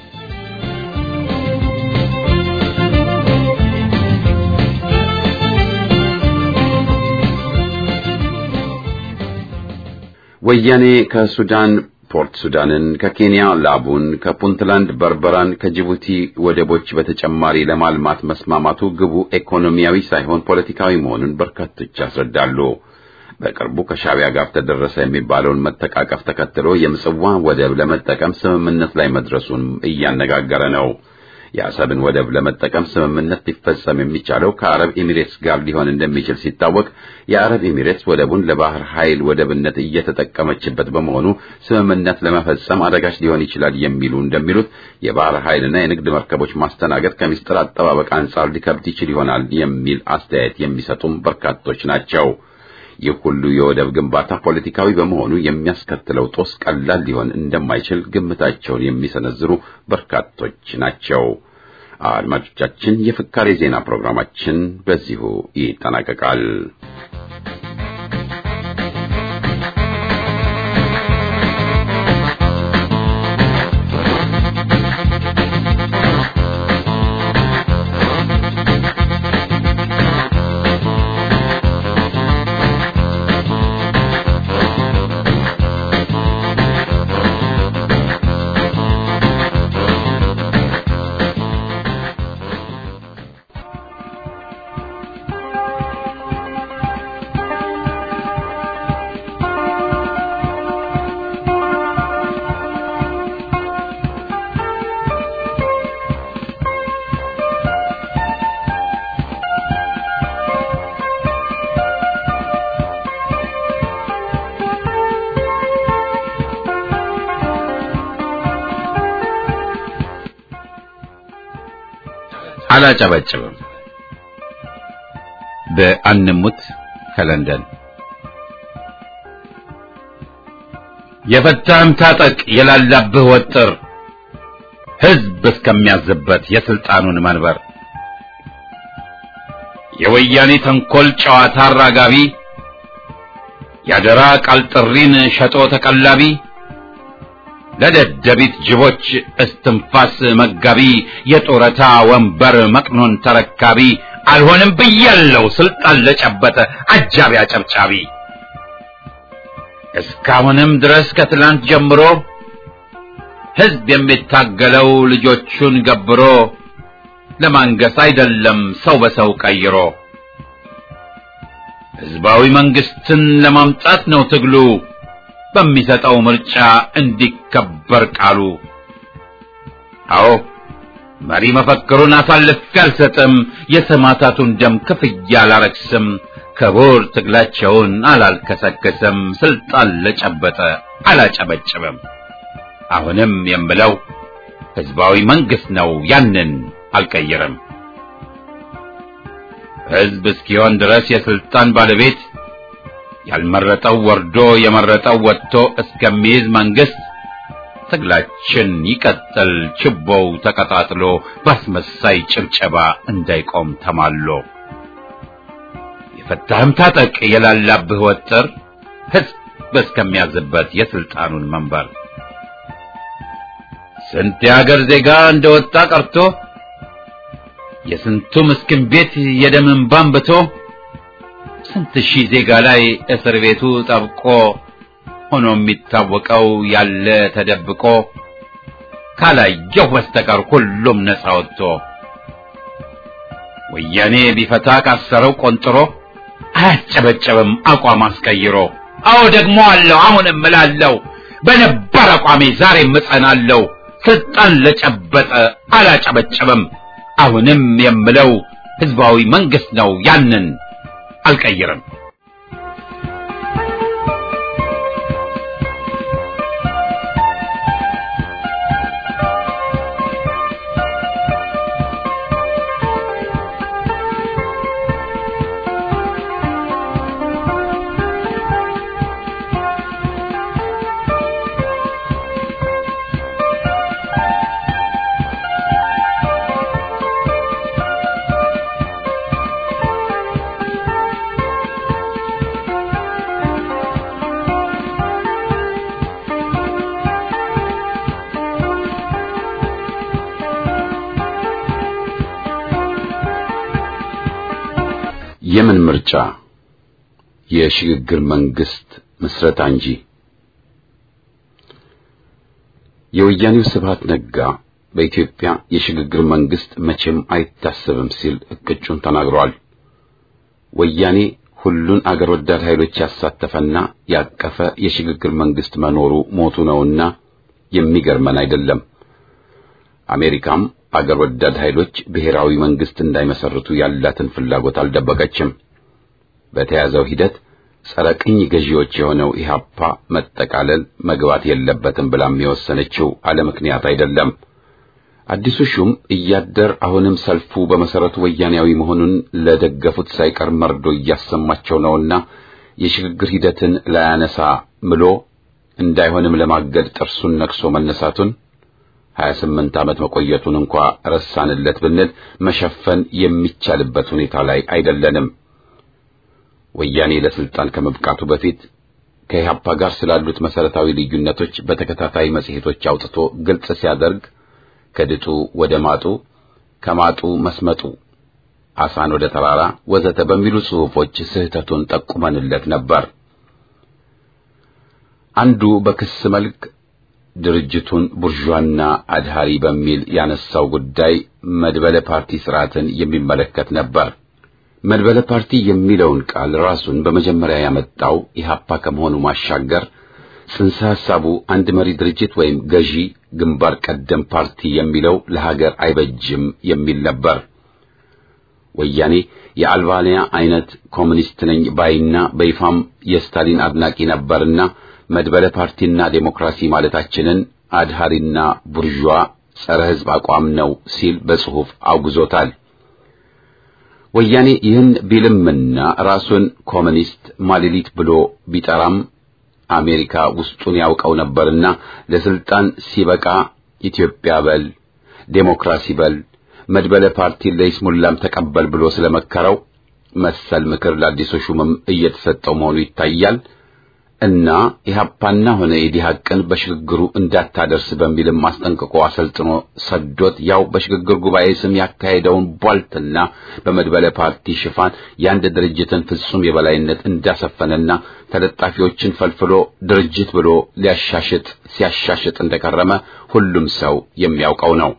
ወያኔ ከሱዳን ፖርት ሱዳንን፣ ከኬንያ ላቡን፣ ከፑንትላንድ በርበራን፣ ከጅቡቲ ወደቦች በተጨማሪ ለማልማት መስማማቱ ግቡ ኢኮኖሚያዊ ሳይሆን ፖለቲካዊ መሆኑን በርካቶች ያስረዳሉ። በቅርቡ ከሻዕቢያ ጋር ተደረሰ የሚባለውን መተቃቀፍ ተከትሎ የምጽዋ ወደብ ለመጠቀም ስምምነት ላይ መድረሱን እያነጋገረ ነው። የአሰብን ወደብ ለመጠቀም ስምምነት ሊፈጸም የሚቻለው ከአረብ ኤሚሬትስ ጋር ሊሆን እንደሚችል ሲታወቅ የአረብ ኤሚሬትስ ወደቡን ለባህር ኃይል ወደብነት እየተጠቀመችበት በመሆኑ ስምምነት ለመፈጸም አደጋች ሊሆን ይችላል የሚሉ እንደሚሉት የባህር ኃይልና የንግድ መርከቦች ማስተናገድ ከምስጢር አጠባበቅ አንጻር ሊከብድ ይችል ይሆናል የሚል አስተያየት የሚሰጡም በርካቶች ናቸው። ይህ ሁሉ የወደብ ግንባታ ፖለቲካዊ በመሆኑ የሚያስከትለው ጦስ ቀላል ሊሆን እንደማይችል ግምታቸውን የሚሰነዝሩ በርካቶች ናቸው። አድማጮቻችን፣ የፍካሬ ዜና ፕሮግራማችን በዚሁ ይጠናቀቃል። አላጨበጭብም። በአንሙት ከለንደን የፈታህም ታጠቅ የላላብህ ወጥር ሕዝብ እስከሚያዝበት የስልጣኑን መንበር የወያኔ ተንኮል ጨዋታ አራጋቢ ያደራ ቃል ጥሪን ሸጦ ተቀላቢ ለደደቢት ጅቦች እስትንፋስ መጋቢ የጡረታ ወንበር መቅኖን ተረካቢ አልሆንም ብያለው ስልጣን ለጨበጠ አጃቢ አጨብጫቢ እስካሁንም ድረስ ከትላንት ጀምሮ ሕዝብ የሚታገለው ልጆቹን ገብሮ ለማንገስ አይደለም ሰው በሰው ቀይሮ ሕዝባዊ መንግስትን ለማምጣት ነው ትግሉ በሚሰጠው ምርጫ እንዲከበር ቃሉ። አዎ መሪ መፈክሩን አሳልፌ አልሰጥም፣ የሰማዕታቱን ደም ክፍያ አላረክስም፣ ክቡር ትግላቸውን አላልከሰከስም፣ ስልጣን ለጨበጠ አላጨበጭብም። አሁንም የምለው ህዝባዊ መንግስት ነው፣ ያንን አልቀይርም። ህዝብ እስኪሆን ድረስ የስልጣን ባለቤት ያልመረጠው ወርዶ የመረጠው ወጥቶ እስከሚይዝ መንግስት ትግላችን ይቀጥል፣ ችቦው ተቀጣጥሎ ባስመሳይ ጭብጨባ እንዳይቆም ተማሎ። የፈታህም ታጠቅ የላላብህ ወጥር ህዝብ እስከሚያዝበት የስልጣኑን መንበር ስንት የሀገር ዜጋ እንደወጣ ቀርቶ የስንቱ ምስኪን ቤት የደም እንባ አንብቶ ስንት ሺህ ዜጋ ላይ እስር ቤቱ ጠብቆ ሆኖ የሚታወቀው ያለ ተደብቆ ካላየው በስተቀር ሁሉም ነፃ ወጥቶ ወያኔ ቢፈታ ካሰረው ቆንጥሮ አያጨበጨብም አቋም አስቀይሮ። አዎ ደግሞ አለው አሁንም እላለሁ በነባር አቋሜ ዛሬም እጸናለሁ። ስልጣን ለጨበጠ አላጨበጨብም። አሁንም የምለው ህዝባዊ መንግስት ነው። ያንን አልቀይርም። የምን ምርጫ? የሽግግር መንግስት ምስረታ እንጂ። የወያኔው ስብሃት ነጋ በኢትዮጵያ የሽግግር መንግስት መቼም አይታሰብም ሲል እቅጩን ተናግሯል። ወያኔ ሁሉን አገር ወዳድ ኃይሎች ያሳተፈና ያቀፈ የሽግግር መንግስት መኖሩ ሞቱ ነውና የሚገርመን አይደለም። አሜሪካም አገር ወዳድ ኃይሎች ብሔራዊ መንግስት እንዳይመሰርቱ ያላትን ፍላጎት አልደበቀችም። በተያዘው ሂደት ጸረ ቅኝ ገዢዎች የሆነው ኢህአፓ መጠቃለል መግባት የለበትም ብላም የወሰነችው አለ ምክንያት አይደለም። አዲሱ ሹም እያደር አሁንም ሰልፉ በመሰረቱ ወያኔያዊ መሆኑን ለደገፉት ሳይቀር መርዶ እያሰማቸው ነውና የሽግግር ሂደትን ላያነሳ ምሎ እንዳይሆንም ለማገድ ጥርሱን ነክሶ መነሳቱን ሀያ ስምንት ዓመት መቆየቱን እንኳ ረሳንለት ብንል መሸፈን የሚቻልበት ሁኔታ ላይ አይደለንም። ወያኔ ለስልጣን ከመብቃቱ በፊት ከኢህአፓ ጋር ስላሉት መሰረታዊ ልዩነቶች በተከታታይ መጽሔቶች አውጥቶ ግልጽ ሲያደርግ ከድጡ ወደ ማጡ፣ ከማጡ መስመጡ፣ አሳን ወደ ተራራ ወዘተ በሚሉ ጽሑፎች ስህተቱን ጠቁመንለት ነበር። አንዱ በክስ መልክ ድርጅቱን ቡርዣና አድሃሪ በሚል ያነሳው ጉዳይ መድበለ ፓርቲ ስርዓትን የሚመለከት ነበር። መድበለ ፓርቲ የሚለውን ቃል ራሱን በመጀመሪያ ያመጣው ኢህአፓ ከመሆኑ ማሻገር ጽንሰ ሐሳቡ አንድ መሪ ድርጅት ወይም ገዢ ግንባር ቀደም ፓርቲ የሚለው ለሀገር አይበጅም የሚል ነበር። ወያኔ የአልባንያ አይነት ኮሙኒስት ነኝ ባይና በይፋም የስታሊን አድናቂ ነበርና መድበለ ፓርቲና ዴሞክራሲ ማለታችንን አድሃሪና ቡርዣ ጸረ ሕዝብ አቋም ነው ሲል በጽሑፍ አውግዞታል። ወያኔ ይህን ቢልምና ራሱን ኮሙኒስት ማሌሊት ብሎ ቢጠራም አሜሪካ ውስጡን ያውቀው ነበርና ለስልጣን ሲበቃ ኢትዮጵያ በል ዴሞክራሲ በል መድበለ ፓርቲ ለይስሙላም ተቀበል ብሎ ስለመከረው መሰል ምክር ለአዲሱ ሹምም እየተሰጠው መሆኑ ይታያል። እና ኢህአፓና ሆነ ኢዲሃቅን በሽግግሩ እንዳታደርስ በሚልም አስጠንቅቆ አሰልጥኖ ሰዶት ያው በሽግግር ጉባኤ ስም ያካሄደውን ቧልትና በመድበለ ፓርቲ ሽፋን የአንድ ድርጅትን ፍጹም የበላይነት እንዳሰፈነና ተለጣፊዎችን ፈልፍሎ ድርጅት ብሎ ሊያሻሽጥ ሲያሻሽጥ እንደከረመ ሁሉም ሰው የሚያውቀው ነው።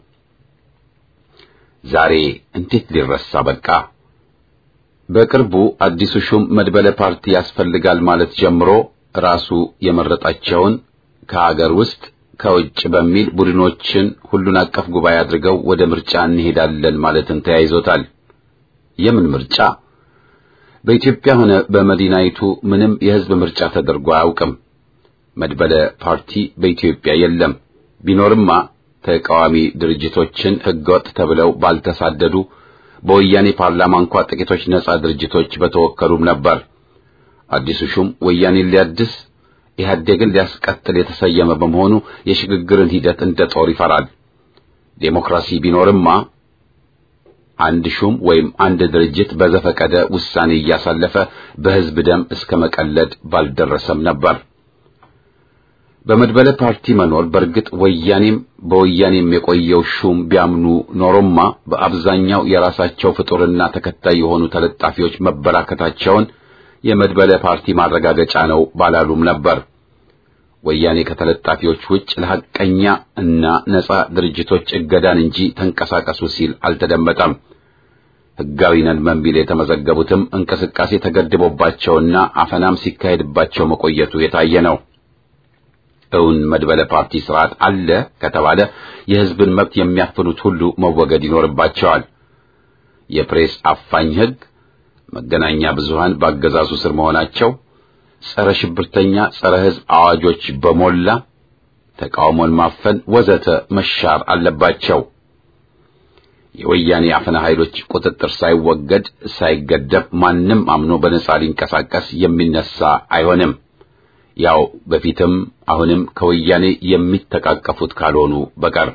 ዛሬ እንዴት ሊረሳ በቃ? በቅርቡ አዲሱ ሹም መድበለ ፓርቲ ያስፈልጋል ማለት ጀምሮ ራሱ የመረጣቸውን ከአገር ውስጥ ከውጭ በሚል ቡድኖችን ሁሉን አቀፍ ጉባኤ አድርገው ወደ ምርጫ እንሄዳለን ማለትን ተያይዞታል። የምን ምርጫ? በኢትዮጵያ ሆነ በመዲናይቱ ምንም የሕዝብ ምርጫ ተደርጎ አያውቅም። መድበለ ፓርቲ በኢትዮጵያ የለም። ቢኖርማ ተቃዋሚ ድርጅቶችን ሕገወጥ ተብለው ባልተሳደዱ በወያኔ ፓርላማ እንኳ ጥቂቶች ነጻ ድርጅቶች በተወከሉም ነበር። አዲሱ ሹም ወያኔን ሊያድስ ኢህአዴግን ሊያስቀጥል የተሰየመ በመሆኑ የሽግግርን ሂደት እንደ ጦር ይፈራል። ዴሞክራሲ ቢኖርማ አንድ ሹም ወይም አንድ ድርጅት በዘፈቀደ ውሳኔ እያሳለፈ በሕዝብ ደም እስከ መቀለድ ባልደረሰም ነበር። በመድበለ ፓርቲ መኖር በእርግጥ ወያኔም በወያኔም የቆየው ሹም ቢያምኑ ኖሮማ በአብዛኛው የራሳቸው ፍጡርና ተከታይ የሆኑ ተለጣፊዎች መበራከታቸውን የመድበለ ፓርቲ ማረጋገጫ ነው ባላሉም ነበር። ወያኔ ከተለጣፊዎች ውጭ ለሐቀኛ እና ነጻ ድርጅቶች እገዳን እንጂ ተንቀሳቀሱ ሲል አልተደመጠም። ሕጋዊ ነን በሚል የተመዘገቡትም እንቅስቃሴ ተገድቦባቸውና አፈናም ሲካሄድባቸው መቆየቱ የታየ ነው። እውን መድበለ ፓርቲ ስርዓት አለ ከተባለ የሕዝብን መብት የሚያፍኑት ሁሉ መወገድ ይኖርባቸዋል። የፕሬስ አፋኝ ሕግ፣ መገናኛ ብዙሃን በአገዛዙ ስር መሆናቸው፣ ጸረ ሽብርተኛ ጸረ ሕዝብ አዋጆች በሞላ ተቃውሞን ማፈን ወዘተ መሻር አለባቸው። የወያኔ አፈና ኃይሎች ቁጥጥር ሳይወገድ ሳይገደብ ማንም አምኖ በነጻ ሊንቀሳቀስ የሚነሳ አይሆንም። ያው በፊትም አሁንም ከወያኔ የሚተቃቀፉት ካልሆኑ በቀር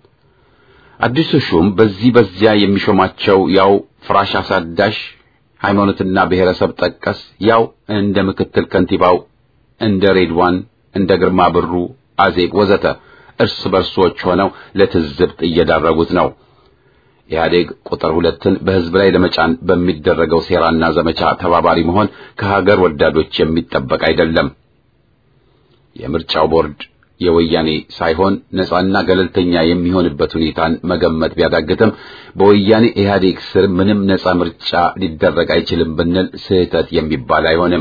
አዲሱ ሹም በዚህ በዚያ የሚሾማቸው ያው ፍራሽ አሳዳሽ ሃይማኖትና ብሔረሰብ ጠቀስ ያው እንደ ምክትል ከንቲባው እንደ ሬድዋን እንደ ግርማ ብሩ አዜብ ወዘተ እርስ በርሶች ሆነው ለትዝብት እየዳረጉት ነው። ኢህአዴግ ቁጥር ሁለትን በህዝብ ላይ ለመጫን በሚደረገው ሴራና ዘመቻ ተባባሪ መሆን ከሀገር ወዳዶች የሚጠበቅ አይደለም። የምርጫው ቦርድ የወያኔ ሳይሆን ነጻና ገለልተኛ የሚሆንበት ሁኔታን መገመት ቢያዳግትም በወያኔ ኢህአዴግ ስር ምንም ነጻ ምርጫ ሊደረግ አይችልም ብንል ስህተት የሚባል አይሆንም።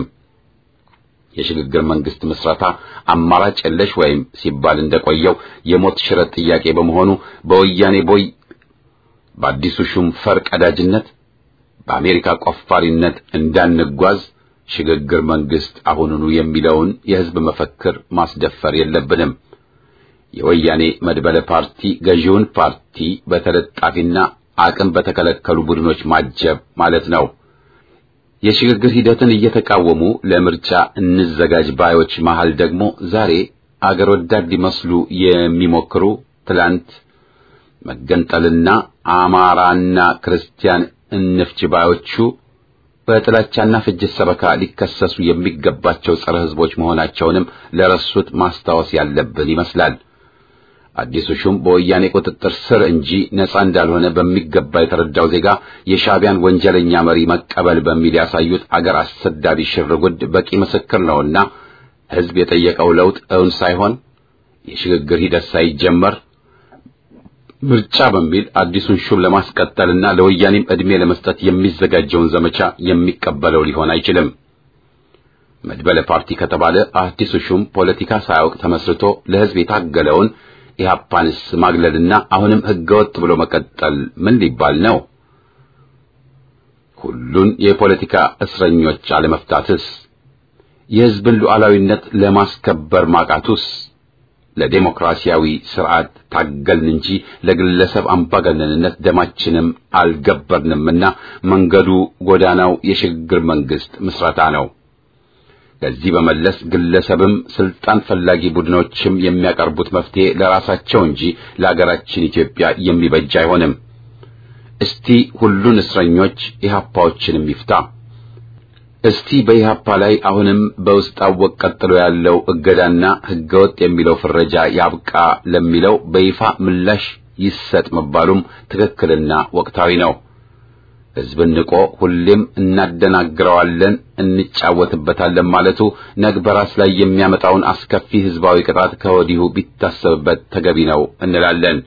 የሽግግር መንግስት ምስረታ አማራጭ የለሽ ወይም ሲባል እንደቆየው የሞት ሽረት ጥያቄ በመሆኑ በወያኔ ቦይ በአዲሱ ሹም ፈር ቀዳጅነት በአሜሪካ ቆፋሪነት እንዳንጓዝ ሽግግር መንግስት አሁኑኑ የሚለውን የህዝብ መፈክር ማስደፈር የለብንም። የወያኔ መድበለ ፓርቲ ገዢውን ፓርቲ በተለጣፊና አቅም በተከለከሉ ቡድኖች ማጀብ ማለት ነው። የሽግግር ሂደትን እየተቃወሙ ለምርጫ እንዘጋጅ ባዮች መሃል ደግሞ ዛሬ አገር ወዳድ ሊመስሉ የሚሞክሩ ትላንት መገንጠልና አማራና ክርስቲያን እንፍች ባዮቹ በጥላቻና ፍጅት ሰበካ ሊከሰሱ የሚገባቸው ጸረ ህዝቦች መሆናቸውንም ለረሱት ማስታወስ ያለብን ይመስላል። አዲሱ ሹም በወያኔ ቁጥጥር ስር እንጂ ነጻ እንዳልሆነ በሚገባ የተረዳው ዜጋ የሻዕቢያን ወንጀለኛ መሪ መቀበል በሚል ያሳዩት አገር አሰዳቢ ሽርጉድ በቂ ምስክር ነውና ህዝብ የጠየቀው ለውጥ እውን ሳይሆን የሽግግር ሂደት ሳይጀመር ምርጫ በሚል አዲሱን ሹም ለማስቀጠልና ለወያኔም ዕድሜ ለመስጠት የሚዘጋጀውን ዘመቻ የሚቀበለው ሊሆን አይችልም። መድበለ ፓርቲ ከተባለ አዲሱ ሹም ፖለቲካ ሳያውቅ ተመስርቶ ለህዝብ የታገለውን ኢህአፓንስ ማግለልና አሁንም ህገወጥ ብሎ መቀጠል ምን ሊባል ነው? ሁሉን የፖለቲካ እስረኞች አለመፍታትስ? የህዝብን ሉዓላዊነት ለማስከበር ማቃቱስ? ለዴሞክራሲያዊ ስርዓት ታገልን እንጂ ለግለሰብ አምባገነንነት ደማችንም አልገበርንምና መንገዱ ጎዳናው የሽግግር መንግስት ምስረታ ነው። ከዚህ በመለስ ግለሰብም ስልጣን ፈላጊ ቡድኖችም የሚያቀርቡት መፍትሄ ለራሳቸው እንጂ ለአገራችን ኢትዮጵያ የሚበጅ አይሆንም። እስቲ ሁሉን እስረኞች ኢህአፓዎችንም ይፍታ። እስቲ በኢህአፓ ላይ አሁንም በውስጥ አወቅ ቀጥሎ ያለው እገዳና ህገወጥ የሚለው ፍረጃ ያብቃ ለሚለው በይፋ ምላሽ ይሰጥ መባሉም ትክክልና ወቅታዊ ነው። ህዝብን ንቆ ሁሌም እናደናግረዋለን፣ እንጫወትበታለን ማለቱ ነግ በራስ ላይ የሚያመጣውን አስከፊ ህዝባዊ ቅጣት ከወዲሁ ቢታሰብበት ተገቢ ነው እንላለን።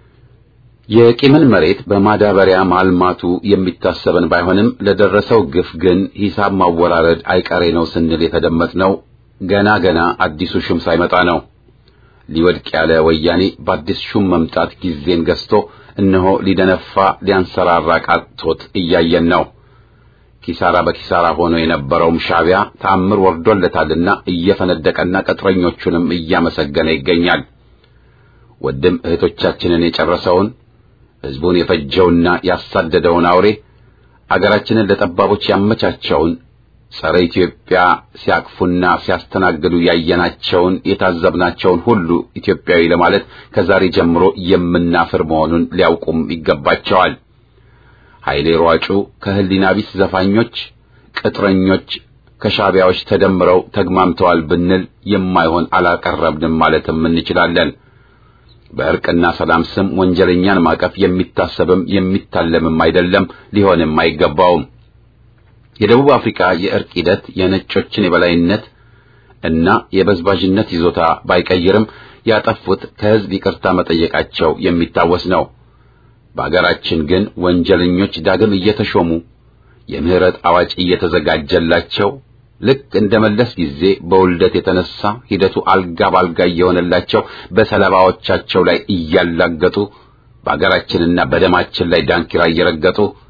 የቂምን መሬት በማዳበሪያ ማልማቱ የሚታሰበን ባይሆንም ለደረሰው ግፍ ግን ሂሳብ ማወራረድ አይቀሬ ነው ስንል የተደመጥነው ገና ገና አዲሱ ሹም ሳይመጣ ነው። ሊወድቅ ያለ ወያኔ በአዲስ ሹም መምጣት ጊዜን ገዝቶ እነሆ ሊደነፋ ሊያንሰራራ ቃጥቶት እያየን ነው። ኪሳራ በኪሳራ ሆኖ የነበረውም ሻዕቢያ ተአምር ወርዶለታልና እየፈነደቀና ቅጥረኞቹንም እያመሰገነ ይገኛል። ወንድም እህቶቻችንን የጨረሰውን ህዝቡን የፈጀውና ያሳደደውን አውሬ አገራችንን ለጠባቦች ያመቻቸውን ጸረ ኢትዮጵያ ሲያቅፉና ሲያስተናግዱ ያየናቸውን የታዘብናቸውን ሁሉ ኢትዮጵያዊ ለማለት ከዛሬ ጀምሮ የምናፍር መሆኑን ሊያውቁም ይገባቸዋል። ኃይሌ ሯጩ ከህሊና ቢስ ዘፋኞች፣ ቅጥረኞች ከሻዕቢያዎች ተደምረው ተግማምተዋል ብንል የማይሆን አላቀረብንም ማለትም እንችላለን። በእርቅና ሰላም ስም ወንጀለኛን ማቀፍ የሚታሰብም የሚታለምም አይደለም፣ ሊሆንም አይገባውም። የደቡብ አፍሪካ የእርቅ ሂደት የነጮችን የበላይነት እና የበዝባዥነት ይዞታ ባይቀይርም ያጠፉት ከህዝብ ይቅርታ መጠየቃቸው የሚታወስ ነው። በአገራችን ግን ወንጀለኞች ዳግም እየተሾሙ የምህረት አዋጅ እየተዘጋጀላቸው ልክ እንደ መለስ ጊዜ በውልደት የተነሳ ሂደቱ አልጋ ባልጋ እየሆነላቸው በሰለባዎቻቸው ላይ እያላገጡ በአገራችንና በደማችን ላይ ዳንኪራ እየረገጡ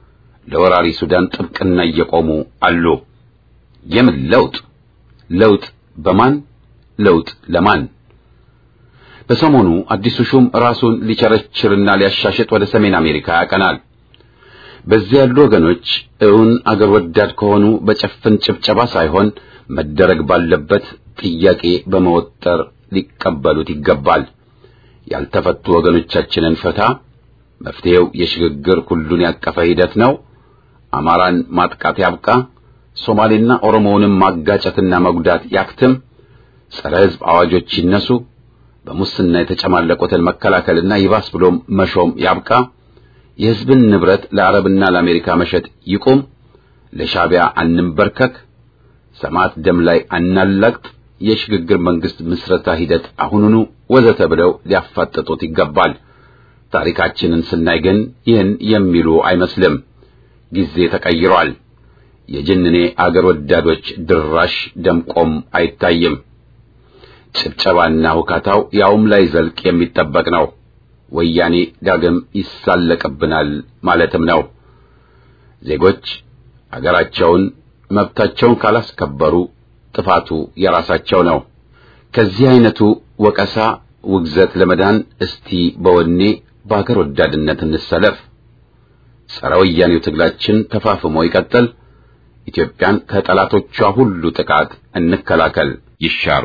ለወራሪ ሱዳን ጥብቅና እየቆሙ አሉ። የምን ለውጥ? ለውጥ በማን? ለውጥ ለማን? በሰሞኑ አዲሱ ሹም ራሱን ሊቸረችርና ሊያሻሽጥ ወደ ሰሜን አሜሪካ ያቀናል። በዚያ ያሉ ወገኖች እውን አገር ወዳድ ከሆኑ በጨፍን ጭብጨባ ሳይሆን መደረግ ባለበት ጥያቄ በመወጠር ሊቀበሉት ይገባል። ያልተፈቱ ወገኖቻችንን ፈታ። መፍትሄው የሽግግር ሁሉን ያቀፈ ሂደት ነው። አማራን ማጥቃት ያብቃ። ሶማሌና ኦሮሞውንም ማጋጨትና መጉዳት ያክትም። ጸረ ሕዝብ አዋጆች ይነሱ። በሙስና የተጨማለቁትን መከላከልና ይባስ ብሎም መሾም ያብቃ። የሕዝብን ንብረት ለአረብና ለአሜሪካ መሸጥ ይቁም። ለሻዕቢያ አንንበርከክ። ሰማዕት ደም ላይ አናላግጥ። የሽግግር መንግስት ምስረታ ሂደት አሁኑኑ ወዘተ ብለው ሊያፋጥጡት ይገባል። ታሪካችንን ስናይ ግን ይህን የሚሉ አይመስልም። ጊዜ ተቀይሯል። የጅንኔ አገር ወዳዶች ድራሽ ደምቆም አይታይም። ጭብጨባና ሁካታው ያውም ላይ ዘልቅ የሚጠበቅ ነው። ወያኔ ዳግም ይሳለቅብናል ማለትም ነው። ዜጎች አገራቸውን መብታቸውን ካላስከበሩ ጥፋቱ የራሳቸው ነው። ከዚህ አይነቱ ወቀሳ፣ ውግዘት ለመዳን እስቲ በወኔ በአገር ወዳድነት እንሰለፍ። ጸረ ወያኔው ትግላችን ተፋፍሞ ይቀጥል። ኢትዮጵያን ከጠላቶቿ ሁሉ ጥቃት እንከላከል። ይሻሩ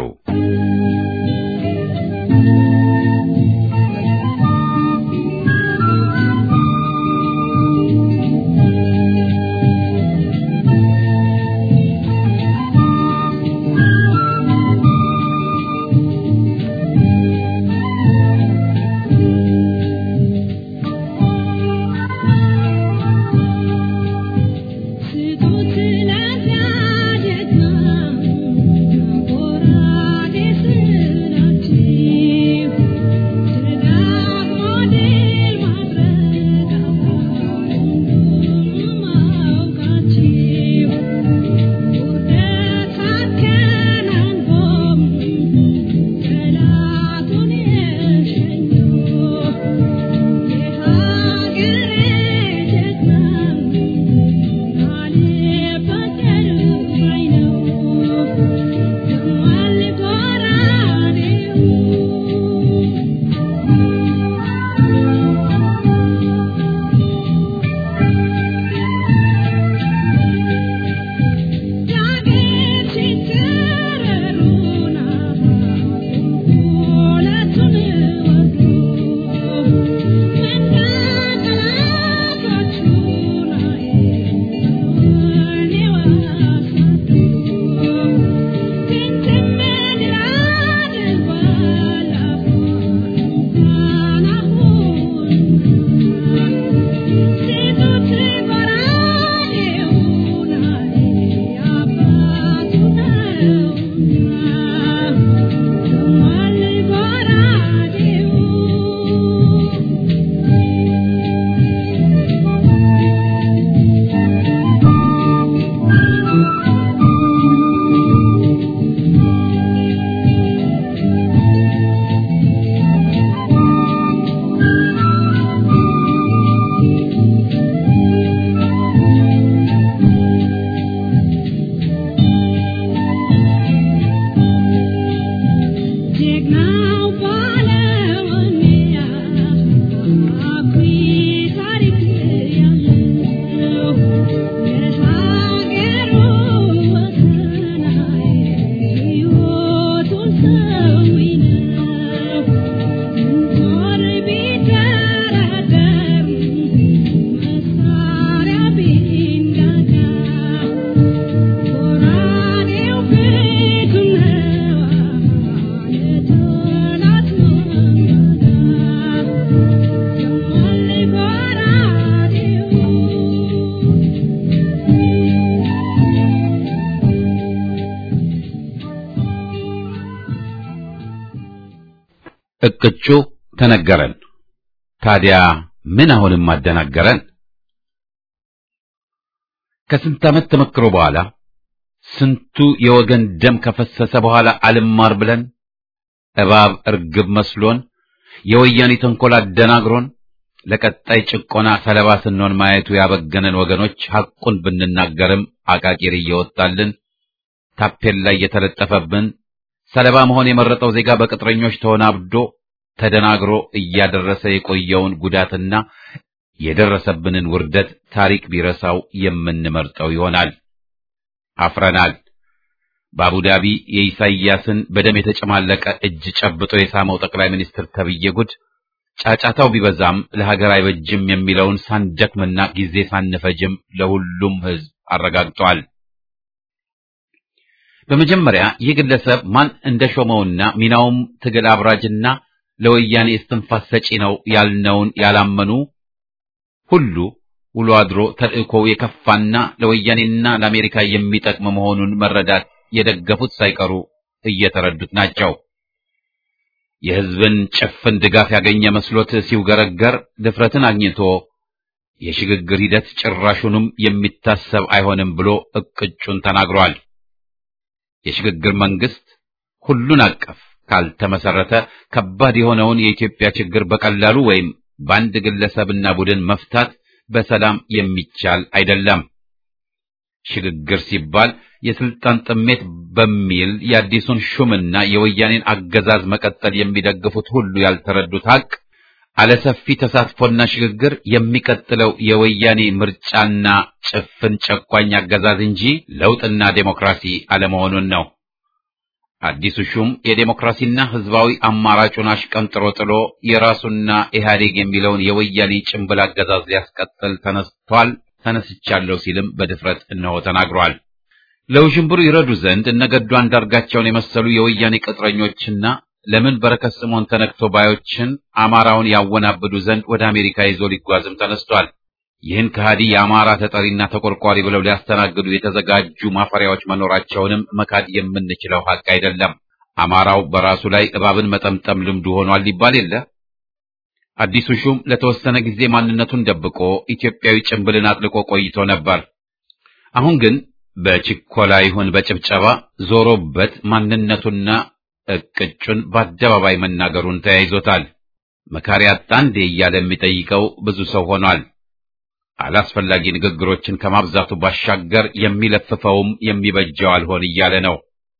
እቅጩ ተነገረን። ታዲያ ምን አሁንም አደናገረን? ከስንት ዓመት ተመክሮ በኋላ ስንቱ የወገን ደም ከፈሰሰ በኋላ አልማር ብለን እባብ እርግብ መስሎን የወያኔ ተንኮል አደናግሮን ለቀጣይ ጭቆና ሰለባ ስንሆን ማየቱ ያበገነን ወገኖች ሐቁን ብንናገርም አቃቂር እየወጣልን ታፔላ እየተለጠፈብን ሰለባ መሆን የመረጠው ዜጋ በቅጥረኞች ተወናብዶ ተደናግሮ እያደረሰ የቆየውን ጉዳትና የደረሰብንን ውርደት ታሪክ ቢረሳው የምንመርጠው ይሆናል። አፍረናል። በአቡዳቢ የኢሳይያስን በደም የተጨማለቀ እጅ ጨብጦ የሳመው ጠቅላይ ሚኒስትር ተብዬ ጉድ ጫጫታው ቢበዛም ለሀገር አይበጅም የሚለውን ሳንደክምና ጊዜ ሳንፈጅም ለሁሉም ሕዝብ አረጋግጧል። በመጀመሪያ ይህ ግለሰብ ማን እንደሾመውና ሚናውም ትግል አብራጅና ለወያኔ እስትንፋስ ሰጪ ነው ያልነውን ያላመኑ ሁሉ ውሎ አድሮ ተልእኮው የከፋና ለወያኔና ለአሜሪካ የሚጠቅም መሆኑን መረዳት የደገፉት ሳይቀሩ እየተረዱት ናቸው። የሕዝብን ጭፍን ድጋፍ ያገኘ መስሎት ሲውገረገር ድፍረትን አግኝቶ የሽግግር ሂደት ጭራሹንም የሚታሰብ አይሆንም ብሎ እቅጩን ተናግሯል። የሽግግር መንግስት ሁሉን አቀፍ ካልተመሰረተ ከባድ የሆነውን የኢትዮጵያ ችግር በቀላሉ ወይም በአንድ ግለሰብና ቡድን መፍታት በሰላም የሚቻል አይደለም። ሽግግር ሲባል የስልጣን ጥሜት በሚል የአዲሱን ሹምና የወያኔን አገዛዝ መቀጠል የሚደግፉት ሁሉ ያልተረዱት ሀቅ አለሰፊ ተሳትፎና ሽግግር የሚቀጥለው የወያኔ ምርጫና ጭፍን ጨቋኝ አገዛዝ እንጂ ለውጥና ዴሞክራሲ አለመሆኑን ነው። አዲሱ ሹም የዴሞክራሲና ህዝባዊ አማራጩን አሽቀንጥሮ ጥሎ የራሱና ኢህአዴግ የሚለውን የወያኔ ጭንብል አገዛዝ ሊያስቀጥል ተነስቷል፣ ተነስቻለሁ ሲልም በድፍረት እነሆ ተናግሯል። ለውዥንብሩ ይረዱ ዘንድ እነገዱ አንዳርጋቸውን የመሰሉ የወያኔ ቅጥረኞችና ለምን በረከት ስምዖን ተነክቶ ባዮችን አማራውን ያወናብዱ ዘንድ ወደ አሜሪካ ይዞ ሊጓዝም ተነስቷል። ይህን ከሃዲ የአማራ ተጠሪና ተቆርቋሪ ብለው ሊያስተናግዱ የተዘጋጁ ማፈሪያዎች መኖራቸውንም መካድ የምንችለው ሀቅ አይደለም። አማራው በራሱ ላይ እባብን መጠምጠም ልምዱ ሆኗል ሊባል የለ። አዲሱ ሹም ለተወሰነ ጊዜ ማንነቱን ደብቆ ኢትዮጵያዊ ጭንብልን አጥልቆ ቆይቶ ነበር። አሁን ግን በችኮላ ይሁን በጭብጨባ ዞሮበት ማንነቱና እቅጩን በአደባባይ መናገሩን ተያይዞታል። መካሪ አጣ እንዴ እያለ የሚጠይቀው ብዙ ሰው ሆኗል። አላስፈላጊ ንግግሮችን ከማብዛቱ ባሻገር የሚለፍፈውም የሚበጀው አልሆን እያለ ነው።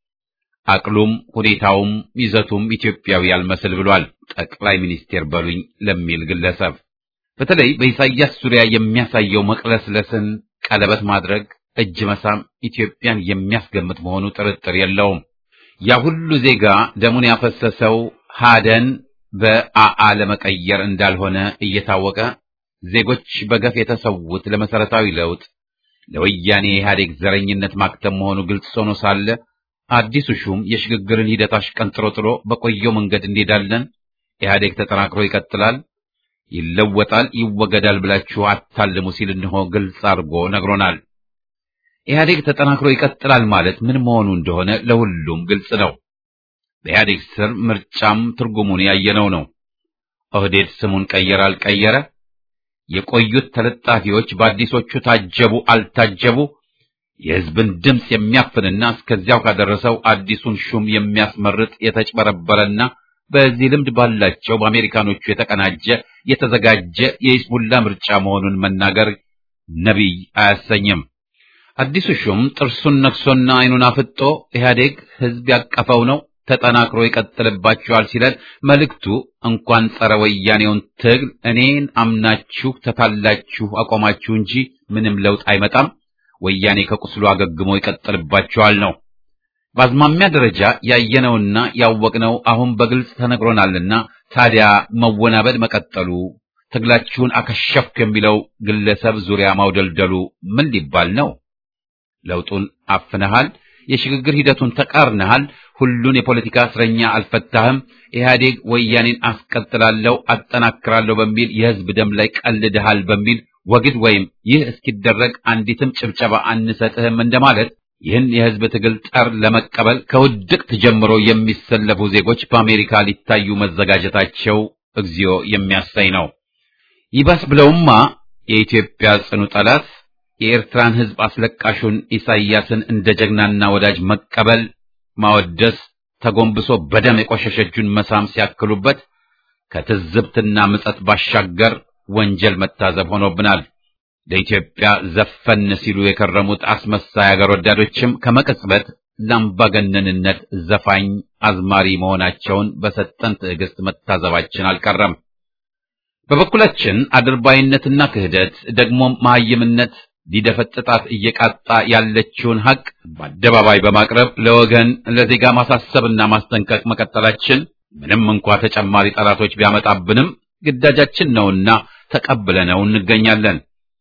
አቅሉም ሁኔታውም ይዘቱም ኢትዮጵያዊ ያልመስል ብሏል። ጠቅላይ ሚኒስቴር በሉኝ ለሚል ግለሰብ በተለይ በኢሳይያስ ዙሪያ የሚያሳየው መቅለስለስን፣ ቀለበት ማድረግ፣ እጅ መሳም ኢትዮጵያን የሚያስገምት መሆኑ ጥርጥር የለውም። ያ ሁሉ ዜጋ ደሙን ያፈሰሰው ሀደን በአአ ለመቀየር እንዳልሆነ እየታወቀ ዜጎች በገፍ የተሰዉት ለመሰረታዊ ለውጥ ለወያኔ ኢህአዴግ ዘረኝነት ማክተም መሆኑ ግልጽ ሆኖ ሳለ አዲሱ ሹም የሽግግርን ሂደት አሽቀንጥሮ ጥሎ በቆየው መንገድ እንሄዳለን፣ ኢህአዴግ ተጠናክሮ ይቀጥላል፣ ይለወጣል፣ ይወገዳል ብላችሁ አታልሙ ሲል እንሆ ግልጽ አድርጎ ነግሮናል። ኢህአዴግ ተጠናክሮ ይቀጥላል ማለት ምን መሆኑ እንደሆነ ለሁሉም ግልጽ ነው። በኢህአዴግ ስር ምርጫም ትርጉሙን ያየነው ነው። ኦህዴድ ስሙን ቀየረ አልቀየረ የቆዩት ተለጣፊዎች በአዲሶቹ ታጀቡ አልታጀቡ የህዝብን ድምፅ የሚያፍንና እስከዚያው ካደረሰው አዲሱን ሹም የሚያስመርጥ የተጭበረበረና በዚህ ልምድ ባላቸው በአሜሪካኖቹ የተቀናጀ የተዘጋጀ የሂዝቡላ ምርጫ መሆኑን መናገር ነቢይ አያሰኝም። አዲሱ ሹም ጥርሱን ነክሶና አይኑን አፍጦ ኢህአዴግ ህዝብ ያቀፈው ነው ተጠናክሮ ይቀጥልባችኋል ሲለን መልእክቱ እንኳን ጸረ ወያኔውን ትግል እኔን አምናችሁ ተታላችሁ አቆማችሁ እንጂ ምንም ለውጥ አይመጣም፣ ወያኔ ከቁስሉ አገግሞ ይቀጥልባችኋል ነው። በአዝማሚያ ደረጃ ያየነውና ያወቅነው አሁን በግልጽ ተነግሮናልና ታዲያ መወናበድ መቀጠሉ ትግላችሁን አከሸፍኩ የሚለው ግለሰብ ዙሪያ ማውደልደሉ ምን ሊባል ነው? ለውጡን አፍነሃል፣ የሽግግር ሂደቱን ተቃርነሃል፣ ሁሉን የፖለቲካ እስረኛ አልፈታህም፣ ኢህአዴግ ወያኔን አስቀጥላለሁ አጠናክራለሁ በሚል የህዝብ ደም ላይ ቀልድሃል በሚል ወግድ ወይም ይህ እስኪደረግ አንዲትም ጭብጨባ አንሰጥህም እንደማለት ይህን የህዝብ ትግል ጠር ለመቀበል ከውድቅት ጀምሮ የሚሰለፉ ዜጎች በአሜሪካ ሊታዩ መዘጋጀታቸው እግዚኦ የሚያሳይ ነው። ይባስ ብለውማ የኢትዮጵያ ጽኑ ጠላት የኤርትራን ህዝብ አስለቃሹን ኢሳይያስን እንደ ጀግናና ወዳጅ መቀበል፣ ማወደስ፣ ተጎንብሶ በደም የቆሸሸ እጁን መሳም ሲያክሉበት ከትዝብትና ምጸት ባሻገር ወንጀል መታዘብ ሆኖብናል። ለኢትዮጵያ ዘፈን ሲሉ የከረሙት አስመሳይ አገር ወዳዶችም ከመቅጽበት ለአምባገነንነት ዘፋኝ አዝማሪ መሆናቸውን በሰጠን ትዕግስት መታዘባችን አልቀረም። በበኩላችን አድርባይነትና ክህደት ደግሞም መሐይምነት ሊደፈጥጣት እየቃጣ ያለችውን ሐቅ በአደባባይ በማቅረብ ለወገን ለዜጋ ማሳሰብና ማስጠንቀቅ መቀጠላችን ምንም እንኳ ተጨማሪ ጠላቶች ቢያመጣብንም ግዳጃችን ነውና ተቀብለነው እንገኛለን።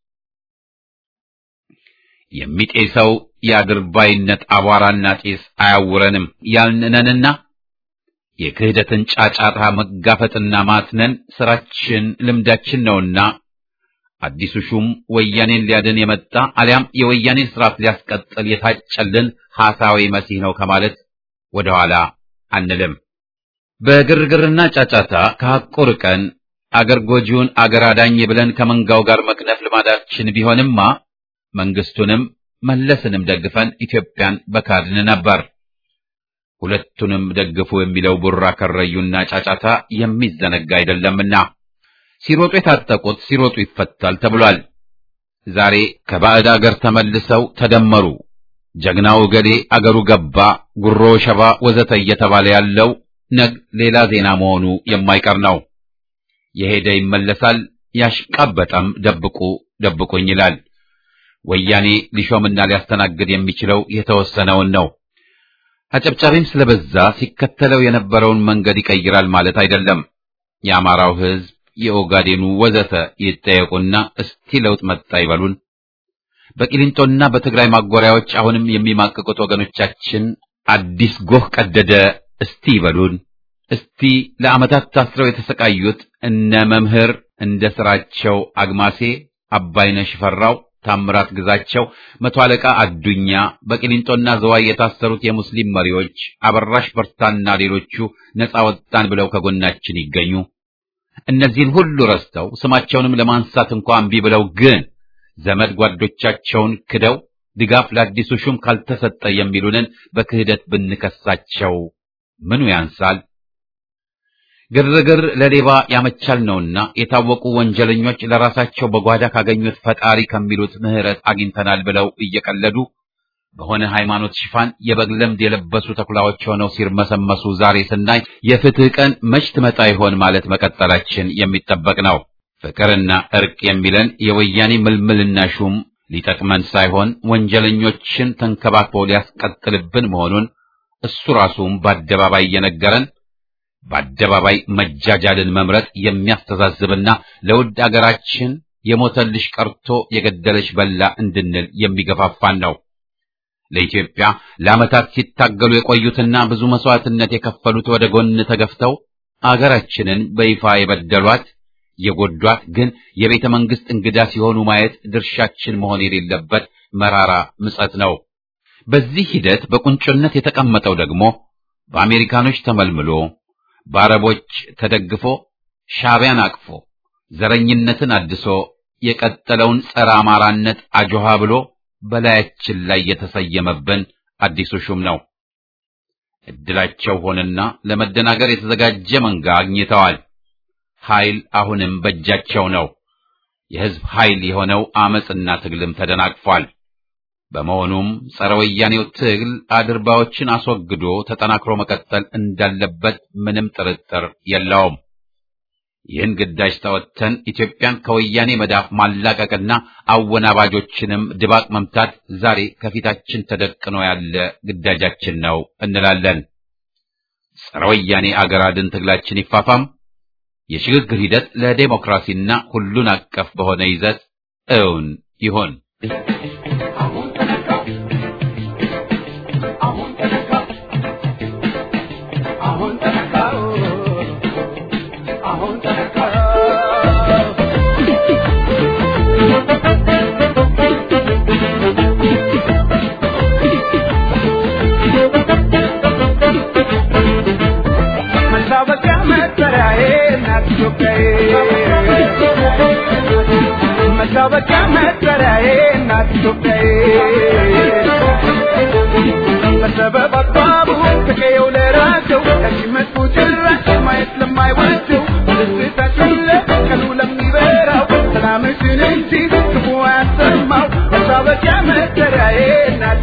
የሚጤሰው የአድርባይነት አቧራና ጢስ አያውረንም ያልንነንና የክህደትን ጫጫታ መጋፈጥና ማትነን ስራችን ልምዳችን ነውና አዲሱ ሹም ወያኔን ሊያድን የመጣ አሊያም የወያኔን ስርዓት ሊያስቀጥል የታጨልን ሐሳዊ መሲህ ነው ከማለት ወደኋላ አንልም። በግርግርና ጫጫታ ከሐቁ ርቀን አገር ጎጂውን አገር አዳኝ ብለን ከመንጋው ጋር መክነፍ ልማዳችን ቢሆንማ መንግስቱንም መለስንም ደግፈን ኢትዮጵያን በካድን ነበር። ሁለቱንም ደግፉ የሚለው ቡራ ከረዩና ጫጫታ የሚዘነጋ አይደለምና ሲሮጡ የታጠቁት ሲሮጡ ይፈታል ተብሏል። ዛሬ ከባዕድ አገር ተመልሰው ተደመሩ፣ ጀግናው ገሌ አገሩ ገባ፣ ጉሮ ሸባ ወዘተ እየተባለ ያለው ነግ ሌላ ዜና መሆኑ የማይቀር ነው። የሄደ ይመለሳል፣ ያሽቃበጠም ደብቁ ደብቁኝ ይላል። ወያኔ ሊሾምና ሊያስተናግድ የሚችለው የተወሰነውን ነው። አጨብጫቢም ስለበዛ ሲከተለው የነበረውን መንገድ ይቀይራል ማለት አይደለም። የአማራው ሕዝብ የኦጋዴኑ ወዘተ ይጠየቁና እስቲ ለውጥ መጣ ይበሉን። በቂሊንጦና በትግራይ ማጎሪያዎች አሁንም የሚማቅቁት ወገኖቻችን አዲስ ጎህ ቀደደ እስቲ ይበሉን። እስቲ ለዓመታት ታስረው የተሰቃዩት እነ መምህር እንደ ስራቸው አግማሴ፣ አባይነህ ሽፈራው፣ ታምራት ግዛቸው፣ መቶ አለቃ አዱኛ፣ በቂሊንጦና ዘዋይ የታሰሩት የሙስሊም መሪዎች አበራሽ በርታና ሌሎቹ ነፃ ወጣን ብለው ከጎናችን ይገኙ። እነዚህን ሁሉ ረስተው ስማቸውንም ለማንሳት እንኳ እምቢ ብለው ግን ዘመድ ጓዶቻቸውን ክደው ድጋፍ ለአዲሱ ሹም ካልተሰጠ የሚሉንን በክህደት ብንከሳቸው ምኑ ያንሳል? ግርግር ለሌባ ያመቻል ነውና የታወቁ ወንጀለኞች ለራሳቸው በጓዳ ካገኙት ፈጣሪ ከሚሉት ምሕረት አግኝተናል ብለው እየቀለዱ በሆነ ሃይማኖት ሽፋን የበግ ለምድ የለበሱ ተኩላዎች ሆነው ሲርመሰመሱ ዛሬ ስናይ የፍትህ ቀን መች ትመጣ ይሆን ማለት መቀጠላችን የሚጠበቅ ነው። ፍቅርና እርቅ የሚለን የወያኔ ምልምልና ሹም ሊጠቅመን ሳይሆን ወንጀለኞችን ተንከባክቦ ሊያስቀጥልብን መሆኑን እሱ ራሱም በአደባባይ እየነገረን በአደባባይ መጃጃልን መምረጥ የሚያስተዛዝብና ለውድ አገራችን የሞተልሽ ቀርቶ የገደለሽ በላ እንድንል የሚገፋፋን ነው። ለኢትዮጵያ ለዓመታት ሲታገሉ የቆዩትና ብዙ መስዋዕትነት የከፈሉት ወደ ጎን ተገፍተው አገራችንን በይፋ የበደሏት የጎዷት ግን የቤተ መንግስት እንግዳ ሲሆኑ ማየት ድርሻችን መሆን የሌለበት መራራ ምጸት ነው። በዚህ ሂደት በቁንጮነት የተቀመጠው ደግሞ በአሜሪካኖች ተመልምሎ በአረቦች ተደግፎ ሻዕቢያን አቅፎ ዘረኝነትን አድሶ የቀጠለውን ጸረ አማራነት አጆሃ ብሎ በላያችን ላይ የተሰየመብን አዲሱ ሹም ነው። እድላቸው ሆነና ለመደናገር የተዘጋጀ መንጋ አግኝተዋል። ኃይል አሁንም በእጃቸው ነው። የሕዝብ ኃይል የሆነው አመጽና ትግልም ተደናቅፏል። በመሆኑም ጸረ ወያኔው ትግል አድርባዎችን አስወግዶ ተጠናክሮ መቀጠል እንዳለበት ምንም ጥርጥር የለውም። ይህን ግዳጅ ተወጥተን ኢትዮጵያን ከወያኔ መዳፍ ማላቀቅና አወናባጆችንም ድባቅ መምታት ዛሬ ከፊታችን ተደቅኖ ያለ ግዳጃችን ነው እንላለን። ጸረ ወያኔ አገር አድን ትግላችን ይፋፋም። የሽግግር ሂደት ለዴሞክራሲና ሁሉን አቀፍ በሆነ ይዘት እውን ይሁን። መታወቂያ መጠሪያዬ እናት ኢትዮጵያዬ በሰበብ አግባቡ ከቀየው ለራሰው ከዚህ መጥፎ ጭራሽ ማየት ለማይወደው ደስታችን ለቀኑ ለሚበራው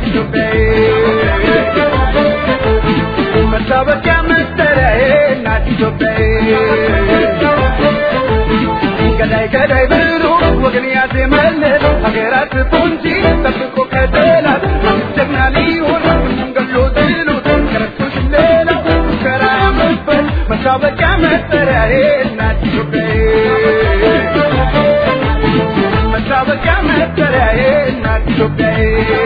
ኢትዮጵያዬ መታወቂያ መጠሪያዬ እናት ኢትዮጵያዬ ገዳይ ገዳይ ብሎ ወገን ያዜመለት ሀገራት ፖንጂ ጠብቆ ከጠላት ጀግና ሊሆን ሁሉም ገሎ ጥሎት ከረቶች ሌላው ሙከራ ያመበት መታወቂያ መጠሪያዬ እናት ኢትዮጵያዬ መታወቂያ መጠሪያዬ እናት ኢትዮጵያዬ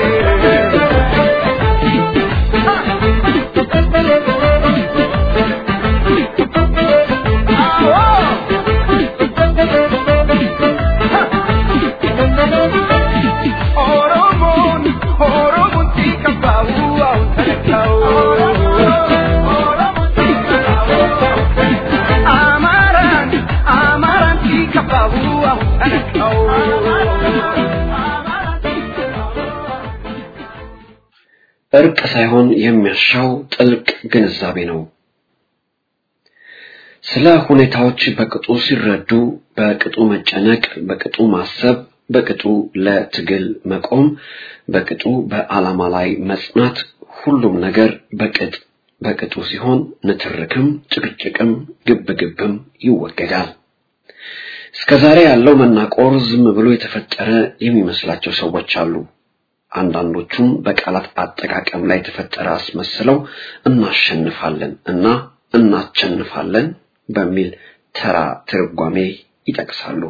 ኦሮሞን ኦሮሞን ሲከፋው አሁን ተነካው አማራን አማራን ሲከፋው አሁን ተነካው እርቅ ሳይሆን የሚያሻው ጥልቅ ግንዛቤ ነው። ስለ ሁኔታዎች በቅጡ ሲረዱ፣ በቅጡ መጨነቅ፣ በቅጡ ማሰብ፣ በቅጡ ለትግል መቆም፣ በቅጡ በዓላማ ላይ መጽናት፣ ሁሉም ነገር በቅጥ በቅጡ ሲሆን ንትርክም፣ ጭቅጭቅም፣ ግብግብም ይወገዳል። እስከዛሬ ያለው መናቆር ዝም ብሎ የተፈጠረ የሚመስላቸው ሰዎች አሉ። አንዳንዶቹም በቃላት አጠቃቀም ላይ የተፈጠረ አስመስለው እናሸንፋለን እና እናቸንፋለን በሚል ተራ ትርጓሜ ይጠቅሳሉ።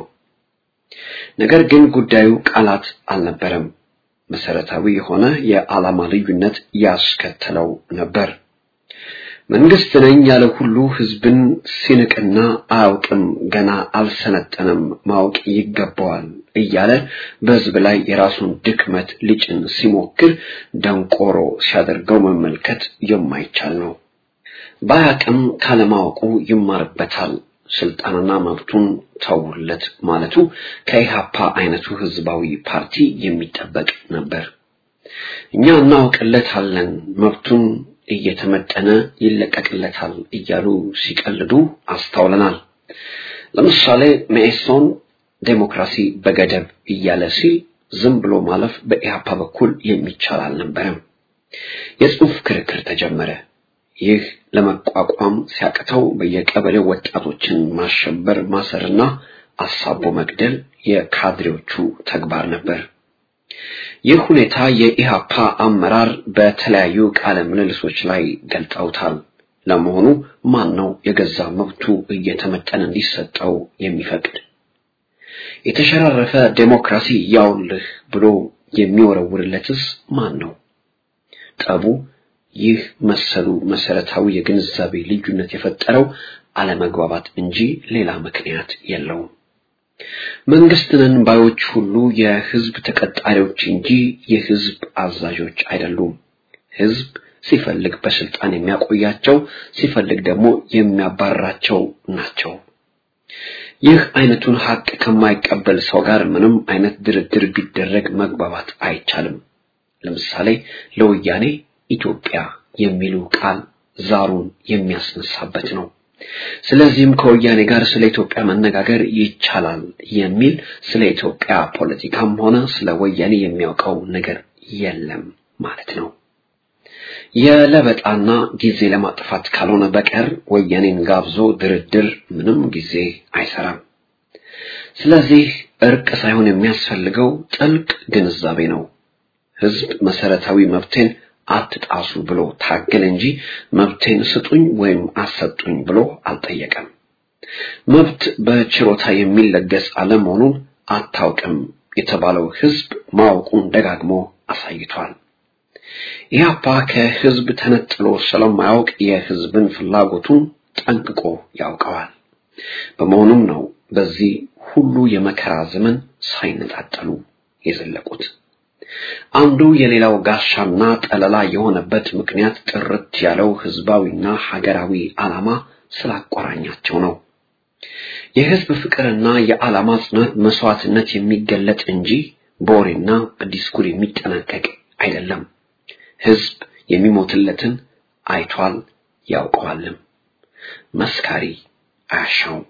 ነገር ግን ጉዳዩ ቃላት አልነበረም። መሰረታዊ የሆነ የዓላማ ልዩነት ያስከተለው ነበር። መንግስት ነኝ ያለ ሁሉ ህዝብን ሲንቅና አያውቅም፣ ገና አልሰለጠነም፣ ማወቅ ይገባዋል እያለ በህዝብ ላይ የራሱን ድክመት ሊጭን ሲሞክር ደንቆሮ ሲያደርገው መመልከት የማይቻል ነው። ባያቅም ካለማወቁ ይማርበታል። ስልጣንና መብቱን ተውለት ማለቱ ከኢሃፓ አይነቱ ህዝባዊ ፓርቲ የሚጠበቅ ነበር። እኛ እናውቅለታለን፣ መብቱን እየተመጠነ ይለቀቅለታል እያሉ ሲቀልዱ አስተውለናል። ለምሳሌ መኢሶን ዴሞክራሲ በገደብ እያለ ሲል ዝም ብሎ ማለፍ በኢሃፓ በኩል የሚቻል አልነበረም። የጽሑፍ ክርክር ተጀመረ። ይህ ለመቋቋም ሲያቅተው በየቀበሌው ወጣቶችን ማሸበር፣ ማሰርና አሳቦ መግደል የካድሬዎቹ ተግባር ነበር። ይህ ሁኔታ የኢሃፓ አመራር በተለያዩ ቃለ ምልልሶች ላይ ገልጠውታል። ለመሆኑ ማን ነው የገዛ መብቱ እየተመጠነ እንዲሰጠው የሚፈቅድ? የተሸራረፈ ዴሞክራሲ ያውልህ ብሎ የሚወረውርለትስ ማን ነው? ጠቡ ይህ መሰሉ መሰረታዊ የግንዛቤ ልዩነት የፈጠረው አለመግባባት እንጂ ሌላ ምክንያት የለውም። መንግስት ነን ባዮች ሁሉ የህዝብ ተቀጣሪዎች እንጂ የህዝብ አዛዦች አይደሉም። ህዝብ ሲፈልግ በስልጣን የሚያቆያቸው፣ ሲፈልግ ደግሞ የሚያባርራቸው ናቸው። ይህ አይነቱን ሀቅ ከማይቀበል ሰው ጋር ምንም አይነት ድርድር ቢደረግ መግባባት አይቻልም። ለምሳሌ ለወያኔ ኢትዮጵያ የሚሉ ቃል ዛሩን የሚያስነሳበት ነው። ስለዚህም ከወያኔ ጋር ስለ ኢትዮጵያ መነጋገር ይቻላል የሚል ስለ ኢትዮጵያ ፖለቲካም ሆነ ስለ ወያኔ የሚያውቀው ነገር የለም ማለት ነው። የለበጣና ጊዜ ለማጥፋት ካልሆነ በቀር ወያኔን ጋብዞ ድርድር ምንም ጊዜ አይሰራም። ስለዚህ እርቅ ሳይሆን የሚያስፈልገው ጥልቅ ግንዛቤ ነው። ህዝብ መሰረታዊ መብቴን አትጣሱ ብሎ ታገለ እንጂ መብቴን ስጡኝ ወይም አሰጡኝ ብሎ አልጠየቀም። መብት በችሮታ የሚለገስ አለመሆኑን አታውቅም የተባለው ህዝብ ማወቁን ደጋግሞ አሳይቷል። ኢህአፓ ከህዝብ ተነጥሎ ስለማያውቅ የህዝብን ፍላጎቱን ጠንቅቆ ያውቀዋል። በመሆኑም ነው በዚህ ሁሉ የመከራ ዘመን ሳይነጣጠሉ የዘለቁት። አንዱ የሌላው ጋሻና ጠለላ የሆነበት ምክንያት ጥርት ያለው ህዝባዊና ሀገራዊ ዓላማ ስላቆራኛቸው ነው። የህዝብ ፍቅርና የዓላማ ጽናት መስዋዕትነት የሚገለጥ እንጂ በወሬና በዲስኩር የሚጠናቀቅ አይደለም። ህዝብ የሚሞትለትን አይቷል ያውቀዋልም። መስካሪ አያሻውም።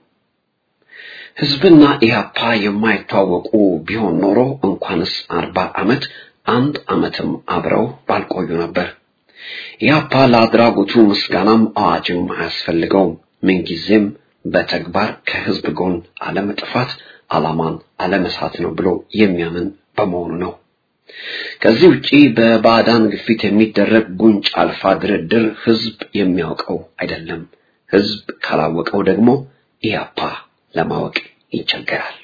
ህዝብና ኢህአፓ የማይተዋወቁ ቢሆን ኖሮ እንኳንስ አርባ ዓመት አንድ ዓመትም አብረው ባልቆዩ ነበር። ኢህአፓ ለአድራጎቱ ምስጋናም አዋጅም አያስፈልገውም። ምንጊዜም በተግባር ከህዝብ ጎን አለመጥፋት ዓላማን አለመሳት ነው ብሎ የሚያምን በመሆኑ ነው። ከዚህ ውጪ በባዕዳን ግፊት የሚደረግ ጉንጭ አልፋ ድርድር ህዝብ የሚያውቀው አይደለም። ህዝብ ካላወቀው ደግሞ ኢህአፓ ለማወቅ ይቸገራል።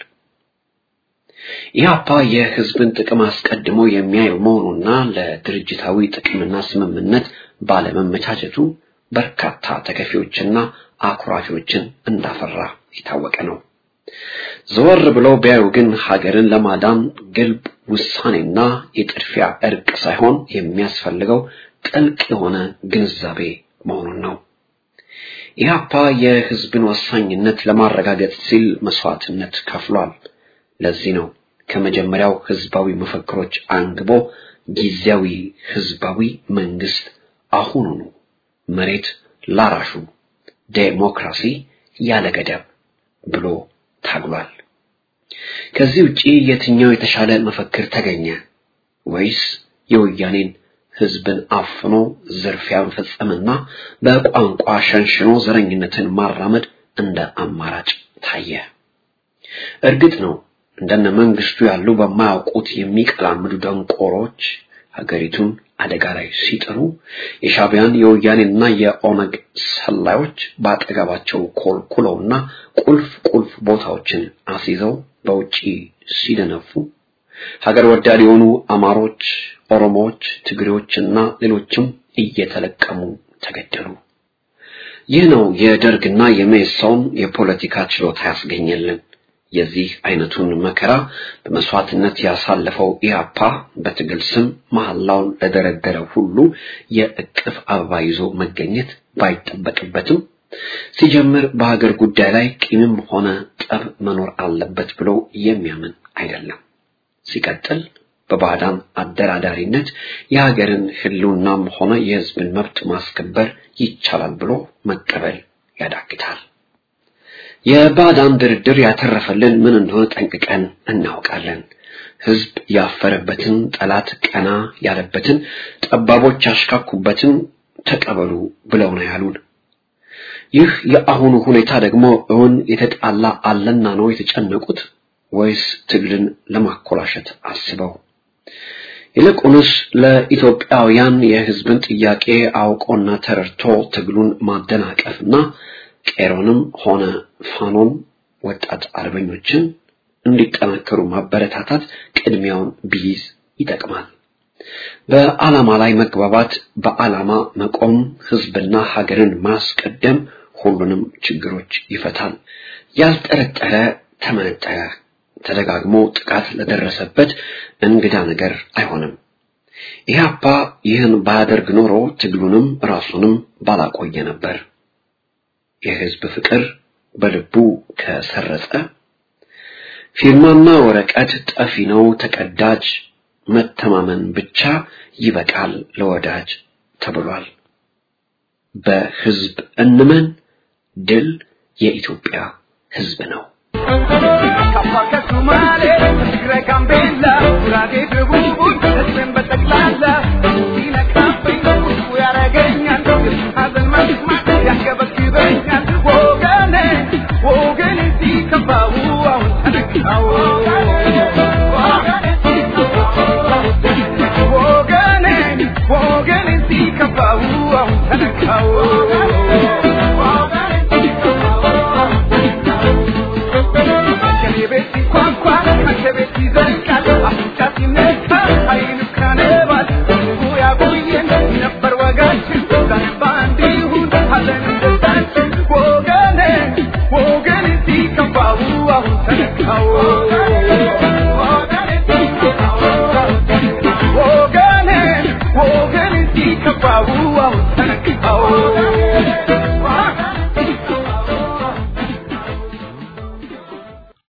ኢህአፓ የህዝብን ጥቅም አስቀድሞ የሚያይ መሆኑና ለድርጅታዊ ጥቅምና ስምምነት ባለመመቻቸቱ በርካታ ተከፊዎችና አኩራፊዎችን እንዳፈራ የታወቀ ነው። ዘወር ብለው ቢያዩ ግን ሀገርን ለማዳን ግልብ ውሳኔና የጥድፊያ እርቅ ሳይሆን የሚያስፈልገው ጥልቅ የሆነ ግንዛቤ መሆኑን ነው። ኢህአፓ የህዝብን ወሳኝነት ለማረጋገጥ ሲል መስዋዕትነት ከፍሏል። ለዚህ ነው ከመጀመሪያው ህዝባዊ መፈክሮች አንግቦ ጊዜያዊ ህዝባዊ መንግስት አሁኑኑ መሬት ላራሹ ዴሞክራሲ ያለ ገደብ ብሎ ታግሏል። ከዚህ ውጪ የትኛው የተሻለ መፈክር ተገኘ? ወይስ የወያኔን ህዝብን አፍኖ ዝርፊያ መፈጸምና በቋንቋ ሸንሽኖ ዘረኝነትን ማራመድ እንደ አማራጭ ታየ? እርግጥ ነው እንደነ መንግስቱ ያሉ በማያውቁት የሚቀላምዱ ደንቆሮች ሀገሪቱን አደጋ ላይ ሲጥሩ የሻቢያን የወያኔና የኦነግ ሰላዮች በአጠገባቸው ኮልኩለውና ቁልፍ ቁልፍ ቦታዎችን አስይዘው በውጪ ሲደነፉ ሀገር ወዳድ የሆኑ አማሮች፣ ኦሮሞዎች፣ ትግሬዎችና ሌሎችም እየተለቀሙ ተገደሉ። ይህ ነው የደርግና የመኢሶን የፖለቲካ ችሎታ ያስገኘልን። የዚህ አይነቱን መከራ በመስዋዕትነት ያሳለፈው ኢህአፓ በትግል ስም መሐላውን ለደረደረ ሁሉ የእቅፍ አበባ ይዞ መገኘት ባይጠበቅበትም ሲጀምር በሀገር ጉዳይ ላይ ቂምም ሆነ ጠብ መኖር አለበት ብሎ የሚያምን አይደለም። ሲቀጥል በባዕዳን አደራዳሪነት የሀገርን ህልውናም ሆነ የህዝብን መብት ማስከበር ይቻላል ብሎ መቀበል ያዳግታል። የባዕዳን ድርድር ያተረፈልን ምን እንደሆነ ጠንቅቀን እናውቃለን። ህዝብ ያፈረበትን፣ ጠላት ቀና ያለበትን፣ ጠባቦች ያሽካኩበትን ተቀበሉ ብለው ነው ያሉን። ይህ የአሁኑ ሁኔታ ደግሞ እውን የተጣላ አለና ነው የተጨነቁት ወይስ ትግልን ለማኮላሸት አስበው? ይልቁንስ ለኢትዮጵያውያን የህዝብን ጥያቄ አውቆና ተረድቶ ትግሉን ማደናቀፍና ቄሮንም ሆነ ፋኖን ወጣት አርበኞችን እንዲጠናከሩ ማበረታታት ቅድሚያውን ቢይዝ ይጠቅማል። በዓላማ ላይ መግባባት፣ በዓላማ መቆም፣ ህዝብና ሀገርን ማስቀደም ሁሉንም ችግሮች ይፈታል። ያልጠረጠረ ተመነጠረ፣ ተደጋግሞ ጥቃት ለደረሰበት እንግዳ ነገር አይሆንም። ኢህአፓ ይህን ባያደርግ ኖሮ ትግሉንም ራሱንም ባላቆየ ነበር። የህዝብ ፍቅር በልቡ ከሰረጸ ፊርማና ወረቀት ጠፊ ነው ተቀዳጅ፣ መተማመን ብቻ ይበቃል ለወዳጅ ተብሏል። በህዝብ እንመን፣ ድል የኢትዮጵያ ህዝብ ነው። ከአፋር ከሶማሌ ትግራይ፣ ጋምቤላ፣ ጉራጌ፣ ደቡብ ህዝብን በጠቅላላ ሲነካብኝ ውስጡ ያረገኛል ሀዘን መስማት ያንገበግበኛል ወገኔ ወገኔ ሲከፋው አሁን ተነካው ወገኔ ወገኔ ሲከፋው አሁን ተነካው